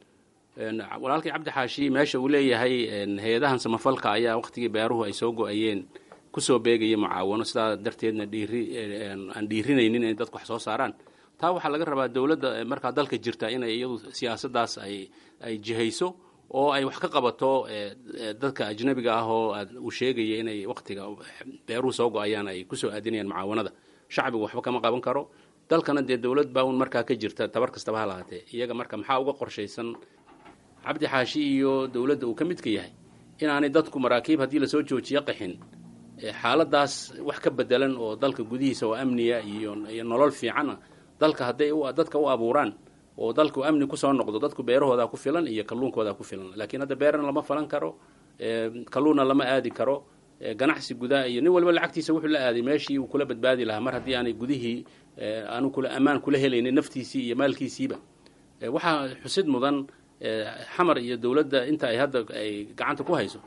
walaalkii cabdi xaashi meesha uu leeyahay hay-adahan samafalka ayaa waktigii beeruhu ay soo go-ayeen kusoo beegaya mucaawano sidaa darteedna dhiiri aan dhiirinaynin inay dadku wax soo saaraan taa waxaa laga rabaa dowladda markaa dalka jirta inay iyadu siyaasaddaas ay ay jihayso oo ay wax ka qabato dadka ajnabiga ah oo uu sheegaya inay waktiga beeruhu soo go-ayaan ay kusoo aadinayaan mucaawanada shacbigu waxba kama qaban karo dalkana dee dowlad baa un markaa ka jirta tabar kastaba ha lahaatee iyaga marka maxaa uga qorshaysan cabdi xaashi iyo dowladda uu ka midka yahay inaanay dadku maraakiib haddii lasoo joojiyo qaxin xaaladaas wax ka bedelan oo dalka gudihiisa oo amniya iyo iyo nolol fiicana dalka hadday dadka u abuuraan oo dalku amni kusoo noqdo dadku beerahoodaa ku filan iyo kalluunkoodaa ku filan laakiin hadda beerana lama falan karo kalluunna lama aadi karo ganacsi gudaa iyo nin walba lacagtiisa wuxuu la aaday meeshii uu kula badbaadi lahaa mar haddii aanay gudihii aanu kula ammaan kula helaynin naftiisii iyo maalkiisiiba waxaa xusid mudan xamar iyo dowladda inta ay hadda ay gacanta ku hayso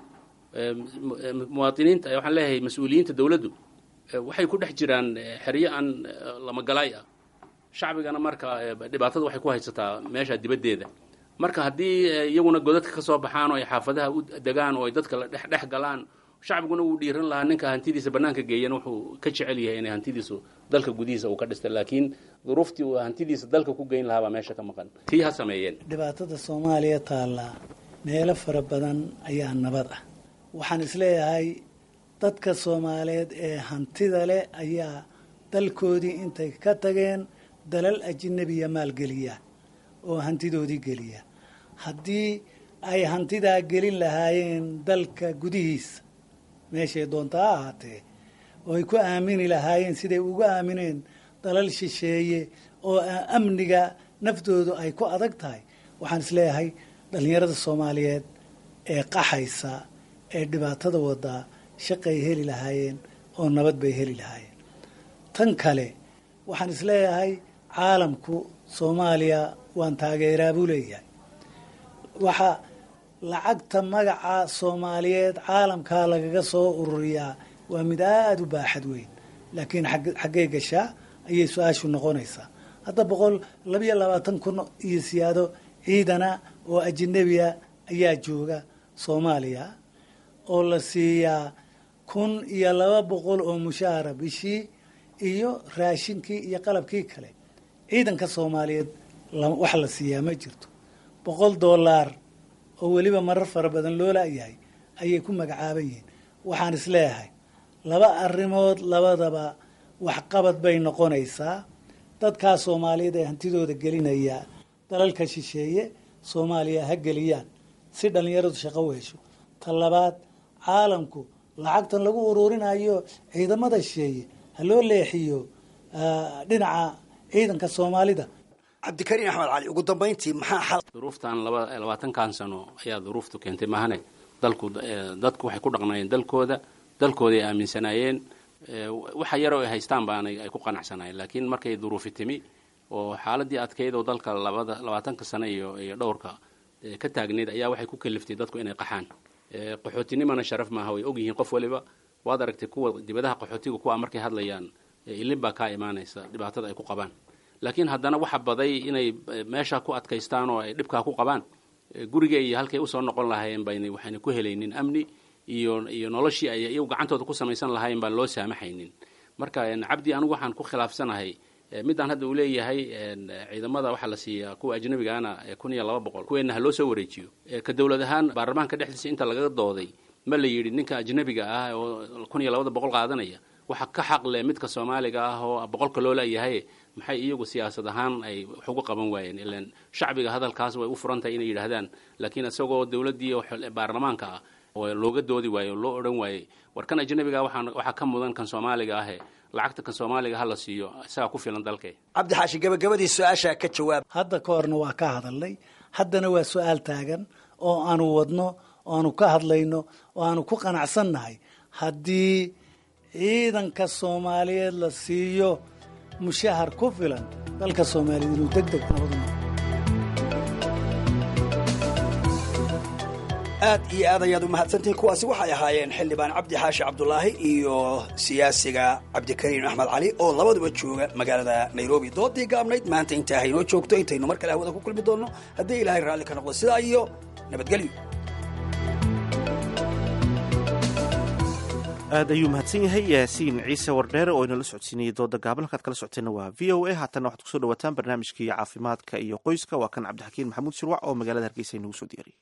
muwaadiniinta waxaan leeyahay mas-uuliyiinta dowladdu waxay ku dhex jiraan xeryo aan lamagalaay ah shacbigana marka dhibaatada waxay ku haysataa meesha dibaddeeda marka haddii iyaguna godadka ka soo baxaan oo ay xaafadaha u degaan oo ay dadka la dhex dhex galaan shacbiguna wuu dhiiran lahaa ninka hantidiisa bannaanka geeyana wuxuu ka jecel yahay inay hantidiisu dalka gudihiisa uu ka dhista laakiin duruuftii uu hantidiisa dalka ku geyn lahaa baa meesha ka maqan tii ha sameeyeen dhibaatada soomaaliya taallaa meelo fara badan ayaa nabad ah waxaan isleeyahay dadka soomaaliyeed ee hantida leh ayaa dalkoodii intay ka tageen dalal ajinabiya maalgeliya oo hantidoodii geliya haddii ay hantidaa gelin lahaayeen dalka gudihiisa meeshay doonta ha ahaatee oo ay ku aamini lahaayeen siday uga aamineen dalal shisheeye oo amniga naftoodu ay ku adag tahay waxaan isleeyahay dhallinyarada soomaaliyeed ee qaxaysa ee dhibaatada wadaa shaqay heli lahaayeen oo nabad bay heli lahaayeen tan kale waxaan isleeyahay caalamku soomaaliya waan taageeraa buu leeyahay waxa lacagta magaca soomaaliyeed caalamkaa lagaga soo ururiyaa waa mid aada u baaxad weyn laakiin xaggey gashaa ayay su-aashu noqonaysaa hadda boqol labayo labaatan kun iyo siyaado ciidana oo ajinabiya ayaa jooga soomaaliya oo la siiyaa kun iyo laba boqol oo mushaahara bishii iyo raashinkii iyo qalabkii kale ciidanka soomaaliyeed wax la siiyaa ma jirto boqol doolaar oo weliba marar fara badan loo laayahay ayay ku magacaaban yihiin waxaan isleeyahay laba arrimood labadaba waxqabad bay noqonaysaa dadkaa soomaaliyeed ee hantidooda gelinaya dalalka shisheeye soomaaliya ha geliyaan si dhallinyaradu shaqo u hesho ta labaad caalamku lacagtan lagu ururinayo ciidamada shisheeye ha loo leexiyo dhinaca ciidanka soomaalida cabdikariin axmed cali ugu dambayntii maxaa xal duruuftan laba labaatankan sano ayaa duruuftu keentay mahane dalku dadku waxay ku dhaqnaayeen dalkooda dalkooday aaminsanaayeen waxa yaroo ay haystaan baanay ay ku qanacsanaayeen laakiin markay duruufi timi oo xaaladii adkeyd oo dalka labada labaatanka sano iyo iyo dhowrka ka taagneyd ayaa waxay ku kaliftay dadku inay qaxaan qaxootinimana sharaf maaha way ogyihiin qof waliba waad aragtay kuwa dibadaha qaxootiga kuwa markay hadlayaan ilin baa kaa imaanaysa dhibaatada ay ku qabaan laakiin haddana waxa baday inay meesha ku adkaystaan oo ay dhibkaa ku qabaan guriga iyo halkay usoo noqon lahaayeen bayna waxayna ku helaynin amni iyo iyo noloshii ay iyagu gacantooda ku samaysan lahaayeen baan loo saamaxaynin marka cabdi anigu waxaan ku khilaafsanahay midaan hadda uu leeyahay ciidamada waxaa la siiyaa kuwa ajnabigaana kun iyo laba boqol kuweenna ha loo soo wareejiyo ka dowlad ahaan baarlamaanka dhexdiisa inta laga dooday ma la yidhi ninka ajnabiga ah oo kun iyo labada boqol qaadanaya waxa ka xaq leh midka soomaaliga ah oo boqolka loo laayahay maxay iyagu siyaasad ahaan ay wax uga qaban waayeen ilan shacbiga hadalkaas way u furan tahay inay yidhaahdaan laakiin isagoo dowladdii baarlamaanka ah oo looga doodi waaye oo loo odhan waayey war kan ajnabiga waxaa waxaa ka mudan kan soomaaliga ahe lacagta kan soomaaliga ha la siiyo isagaa ku filan dalkay cabdixaashi gabagabadii su-aashaa ka jawaab hadda ka horna waa ka hadalnay haddana waa su-aal taagan oo aanu wadno oo aanu ka hadlayno oo aanu ku qanacsannahay haddii ciidanka soomaaliyeed la siiyo mushahar ku filan dalka soomaaliyeed inuu deg deg nabadu noqdo aad iyo aad ayaad u mahadsantihiin kuwaasi waxay ahaayeen xildhibaan cabdi xaashi cabdulaahi iyo siyaasiga cabdikariim axmed cali oo labaduba jooga magaalada nairobi doodii gaabnayd maanta intaa haynoo joogto intaynu mar kale hawada ku kulmi doonno haddii ilaahay raalli ka noqdo sidaa iyo nabadgelyo aad ayuu mahadsan yahay yaasiin ciise wardheere oo inala socodsiinayay dooda gaaban halkaad kala socoteenna waa v o a haatanna waxaad kusoo dhawaataan barnaamijkii caafimaadka iyo qoyska waa kan cabdixakiin maxamuud shirwac oo magaalada hargeysa inagu soo diyaariyey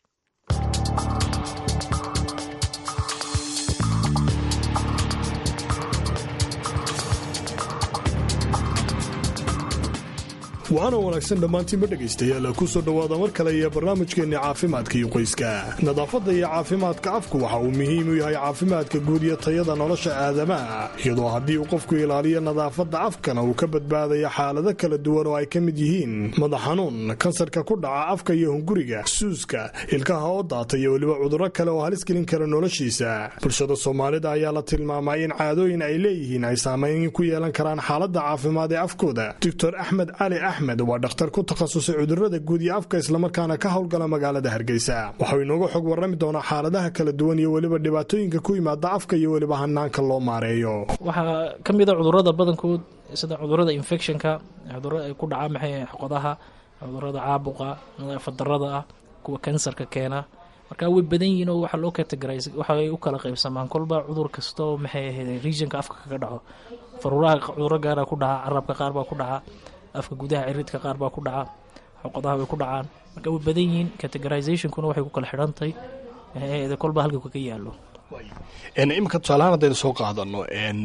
waxaana wanaagsan dhammaantiinba dhegaystayaal ku soo dhowaada mar kale iyo barnaamijkeenni caafimaadka iyo qoyska nadaafadda iyo caafimaadka afku waxa uu muhiim u yahay caafimaadka guud iyo tayada nolosha aadamaha iyadoo haddii uu qofku ilaaliyo nadaafadda afkana uu ka badbaadaya xaalado kala duwan oo ay ka mid yihiin madax xanuun kansarka ku dhaca afka iyo hunguriga suuska ilkaha oo daata iyo weliba cudurro kale oo halis gelin kara noloshiisa bulshada soomaalida ayaa la tilmaamay in caadooyin ay leeyihiin ay saamayn ku yeelan karaan xaaladda caafimaad ee afkooda doctor axmed cali axmed waa dhakhtar ku takhasusay cudurada guud iyo afka islamarkaana ka howlgala magaalada hargeysa waxau inooga xog warrami doonaa xaaladaha kala duwan iyo weliba dhibaatooyinka ku yimaada afka iyo weliba hanaanka loo maareeyo waxaa ka mid a cudurada badankood sida cudurada infectionka cudurada ay ku dhacaan maxay xoqodaha cudurada caabuqa nadaafad darada ah kuwa kansarka keena marka way badan yihiin oo waxaa loo categorize waxay u kala qaybsamaan kolba cudur kasta oo maxay ahayd regionka afka kaga dhaco faruuraha cuduro gaara ku dhaca carabka qaar baa ku dhaca afka gudaha ciridka qaar baa ku dhaca xoqodaha way ku dhacaan marka way badan yihiin categorizationkuna waxay ku kala xidhantahay maxay ahayd kolba halka kaga yaalo iminka tusaalahaan haddaynu soo qaadano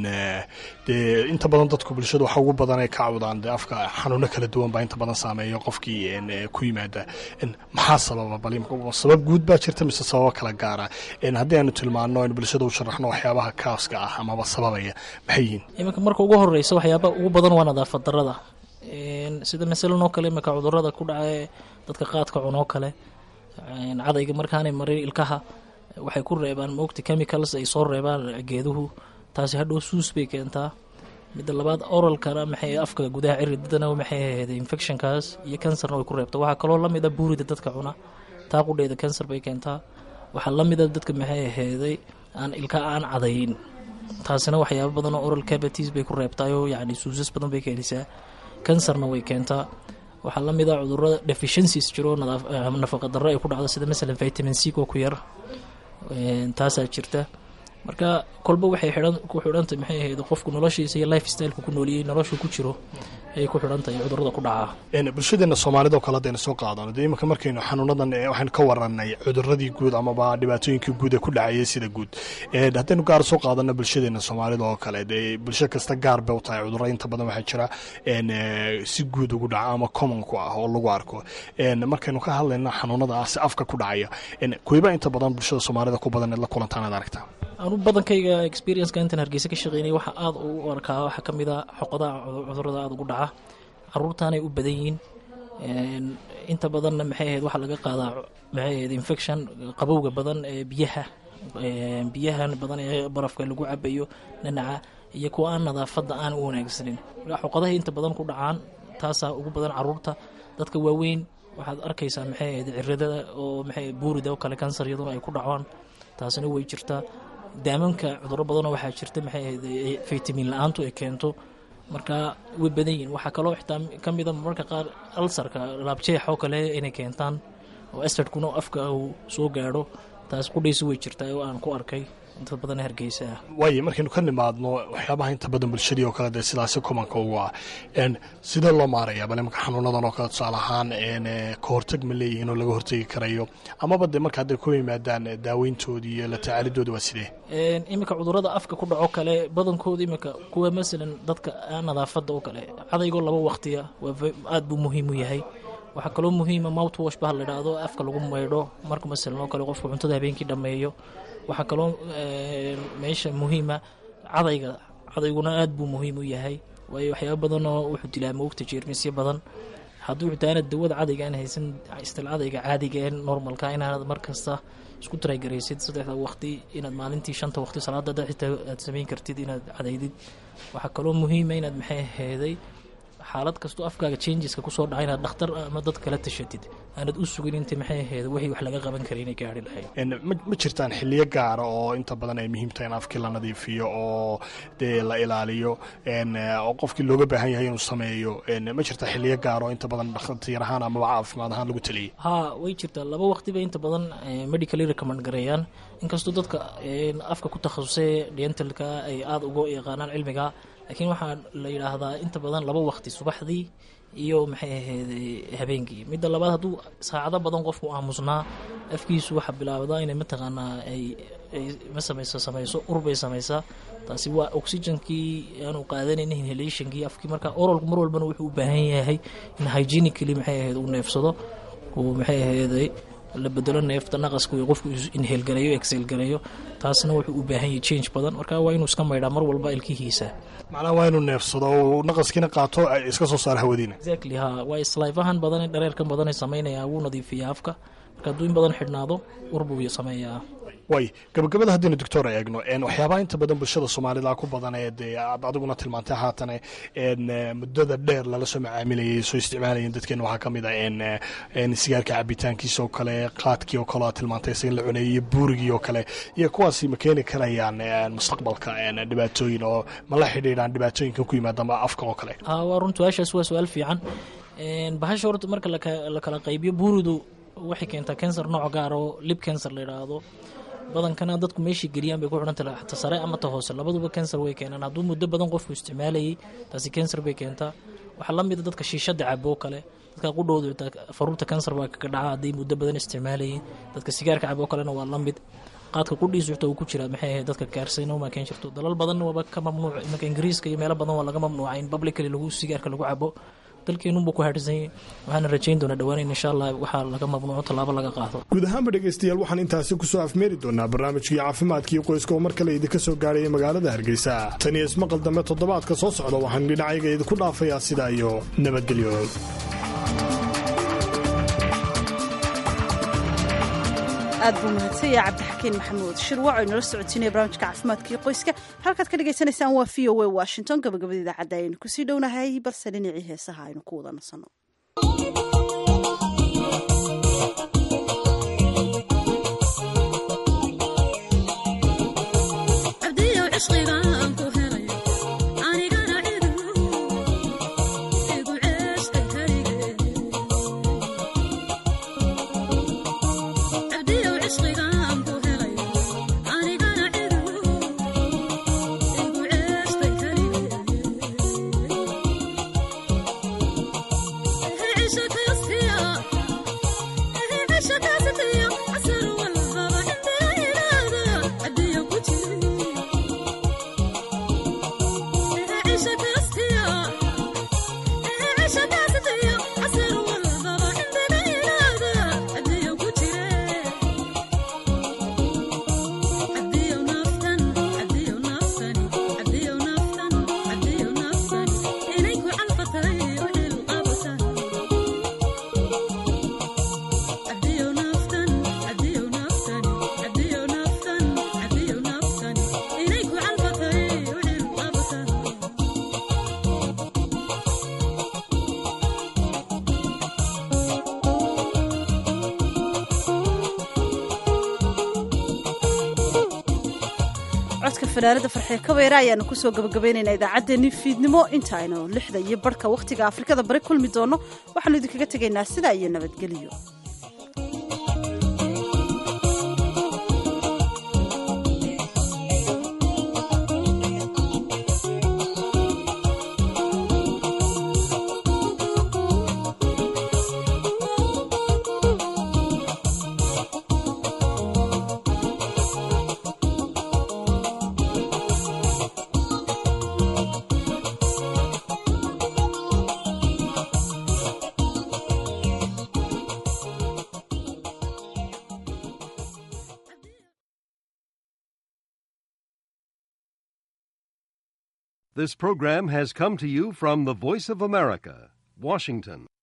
dee inta badan dadku bulshada waxa ugu badan ay ka cawdaan dee afka xanuuno kala duwan baa inta badan saameeya qofkii ku yimaada maxaa sababa bal sabab guud baa jirta mise sababo kala gaara haddii aanu tilmaano aynu bulshada u sharaxno waxyaabaha kaaska ah amaba sababaya maxay yihiin iminka marka ugu horeysa waxyaaba ugu badan waa nadaafad darada sida masalan oo kale iminka cudurada ku dhaca dadka qaadka cunoo kale cadayga markaanay marin ilkaha waxay ku reebaan maogta chemicals ay soo reebaan geeduhu taasi hadhow suus bay keentaa midda labaad oralkana maxay afka gudaha ciridadana maxay ahayd infectionkaas iyo kansarna way ku reebta waxaa kaloo lamid a buurida dadka cuna taa qudheeda kansar bay keentaa waxaa lamid a dadka maxay ahayday aan ilka aan cadayn taasina waxyaaba badan oo oral cavities bay ku reebtaayoo yacni suusas badan bay keenaysaa kansarna way keentaa waxaa lamid a cudurada deficiencies jiro nafaqa darro ay ku dhacdo sida masalan vitamin c oo ku yar taasaa jirta marka kolba waxay ku xidhantahy maxay ahayd qofku noloshiisa iyo life styleka ku nooliyey noloshu ku jiro ayay ku xidhantahay cudurada ku dhacaa bulshadeena soomaalida oo kale haddaynu soo qaadano dee iminka markaynu xanuunadan waxaynu ka waranay cuduradii guud amaba dhibaatooyinkii guud ee ku dhacayay sida guud haddaynu gaar soo qaadano bulshadeena soomaalida oo kale dee bulsho kasta gaar bay u tahay cudurro inta badan waxaa jira si guud ugu dhaca ama commonku ah oo lagu arko markaynu ka hadlayna xanuunada si afka ku dhacaya kuwiba inta badan bulshada soomaalida ku badan eed la kulantaan aad aragtaa anu badankayga experienceka intaan hargeysa ka shaqeynay waxaa aada u arkaa waxaa ka mid a xoqodaha cudurada aada ugu dhaca caruurtaanay u badan yihiin inta badanna maxay ahayd waxaa laga qaadaa maxay ahayd infection qabowga badan ee biyaha biyahan badan ee barafka lagu cabayo dhinaca iyo kuwa aan nadaafadda aan u wanaagsanin xoqodahay inta badan ku dhacaan taasaa ugu badan caruurta dadka waaweyn waxaad arkaysaa maxay ahayd ciridada oo maxay buurida oo kale kansar iyaduna ay ku dhacaan taasina way jirtaa daamanka cuduro badanoo waxaa jirta maxay ahayd vitamin la-aantu ay keento marka way badan yihin waxaa kaloo xitaa ka mida marmarka qaar alsarka laabjeex oo kale inay keentaan oo estadkuna afka uu soo gaadho taas qudhaysa way jirtaa oo aan ku arkay inta badan hargeysa ah waayo markaynu ka nimaadno waxyaabaha inta badan bulshadii oo kale dee sidaasi kumanka ugu ah sidee loo maaraya bal imanka xanuunadan oo kale tusaale ahaan ka hortag ma leeyihiin oo laga hortegi karayo amaba dee marka hadday ku yimaadaan daaweyntoodii iyo la tacaalidooda waa sidee iminka cudurada afka ku dhaco kale badankooda iminka kuwa masalan dadka nadaafadda oo kale cadaygoo laba waqtiya aada buu muhiim u yahay waxaa kaloo muhiima mouthwash baha la idhaahdo afka lagu maydho marka masalan oo kale qofku cuntada habeenkii dhammeeyo waxaa kaloo meesha muhiima cadayga cadayguna aada buu muhiim u yahay waayo waxyaaba badan oo wuxuu dilaa moogta jeermisyo badan hadduu xitaa inaad dawada cadayga aan haysan istil cadayga caadiga ee normalka inaanad mar kasta isku taragaraysid saddexda waqti inaad maalintii shanta waqti salaada dad xitaa aad samayn kartid inaad cadaydid waxaa kaloo muhiima inaad maxay aheeday xaalad kastoo afkaaga changeska kusoo dhaca inaad dhakhtar ama dad kala tashatid aanad u sugin inta maxay aheed wixii wax laga qaban kara inay gaari lahayd ma jirtaan xiliyo gaara oo inta badan ay muhiim tahay in afkii la nadiifiyo oo dee la ilaaliyo oo qofkii looga baahan yahay inuu sameeyo ma jirtaa xiliyo gaara oo inta badan dhakhtar ahaan amaba caafimaad ahaan lagu taliyay ha way jirtaa laba waqti bay inta badan medically recommend gareeyaan inkastoo dadka afka ku takhasusay dentalka ay aada uga yaqaanaan cilmiga laakiin waxaa la yidhaahdaa inta badan laba waqti subaxdii iyo maxay ahayd habeenkii midda labaad hadduu saacado badan qofku aamusnaa afkiisu waxaa bilaabdaa inay mataqaanaa ay ay ma samayso samayso urbay samaysaa taasi waa oxygenkii aanu qaadanayn inhalationkii afkii marka oralku mar walbana wuxuu u baahan yahay in hygienically maxay ahayd uu neefsado uu maxay ahayd la bedelo neefta naqaska uu qofku inhale gareeyo exhale gareeyo taasna wuxuu u baahan yahay change badan marka waa inuu iska maydhaa mar walba ilkihiisa macnaha waa inuu neefsado uu naqaskiina qaato iska soo saaro hawadiina exactly ha waa slifahan badan dhareerkan badan sameynaya wuu nadiifiyaa afka marka hadduu in badan xidhnaado urbuu sameeyaa way gabagabada haddaynu doctor eegno waxyaabaha inta badan bulshada soomaalida ku badan ee dee aad adiguna tilmaantay haatane muddada dheer lala soo macaamilayay soo isticmaalayeen dadkeena waxaa ka mid a sigaarka cabitaankiisa oo kale qaadkii oo kale aad tilmaantay isaga la cunayay iyo buurigii oo kale iyo kuwaasi ma keeni karayaan mustaqbalka dhibaatooyin oo ma la xidhiidhaan dhibaatooyinkan ku yimaadama afka oo kale ha waa runta su-aashaas waa su-aal fiican bahasha horta marka la kala qaybiyo buuridu waxay keentaa cancer nooc gaar oo lib cancer la yidhaahdo badankana dadku meeshii geliyaan bay ku xidhan tahay ta sare ama ta hoose labaduba cancer way keenaan hadduu muddo badan qofku isticmaalayay taasi cancer bay keentaa waxaa la mida dadka shiishada cabo kale dadka qudhoodu faruurta cancer baa kaga dhaca haddii muddo badan isticmaalayay dadka sigaarka cabo kalena waa la mid qaadka qudhiisu xitaa uu ku jiraa maxay ahayd dadka gaarsaynoma keen jirto dalal badanna waaba ka mamnuuc imanka ingiriiska iyo meelo badan waa laga mamnuuca in publicly lagu sigaarka lagu cabo dalkeenunbuu ku haadhsanyay waxaana rajayn doonaa dhawaan insha allah waxaa laga mamnuuco tallaabo laga qaado guud ahaanba dhegaystayaal waxaan intaasi kusoo afmeeri doonaa barnaamijkii caafimaadkii qoyska oo mar kale idinka soo gaaraya magaalada hargeysa tan iyo ismaqal dambe toddobaadka soo socda waxaan dhinacayga idinku dhaafayaa sidaa iyo nabadgelyo aad buu mahadsanya cabdixakiin maxamuud shirwac oo inala socotiinaya barnaamijka caafimaadkii qoyska halkaad ka dhagaysanaysaan waa v o a washington gabagabada idaacadda ayaynu kusii dhownahay balse dhinacii heesaha aynu ku wada nasanno codka fanaanada farxee kabeere ayaanu kusoo gabagabaynaynaa idaacaddeenii fiidnimo inta aynu lixda iyo barhka wakhtiga afrikada bari kulmi doonno waxaanu idinkaga tegaynaa sidaa iyo nabadgelyo This program has come to you from the Voice of America, Washington.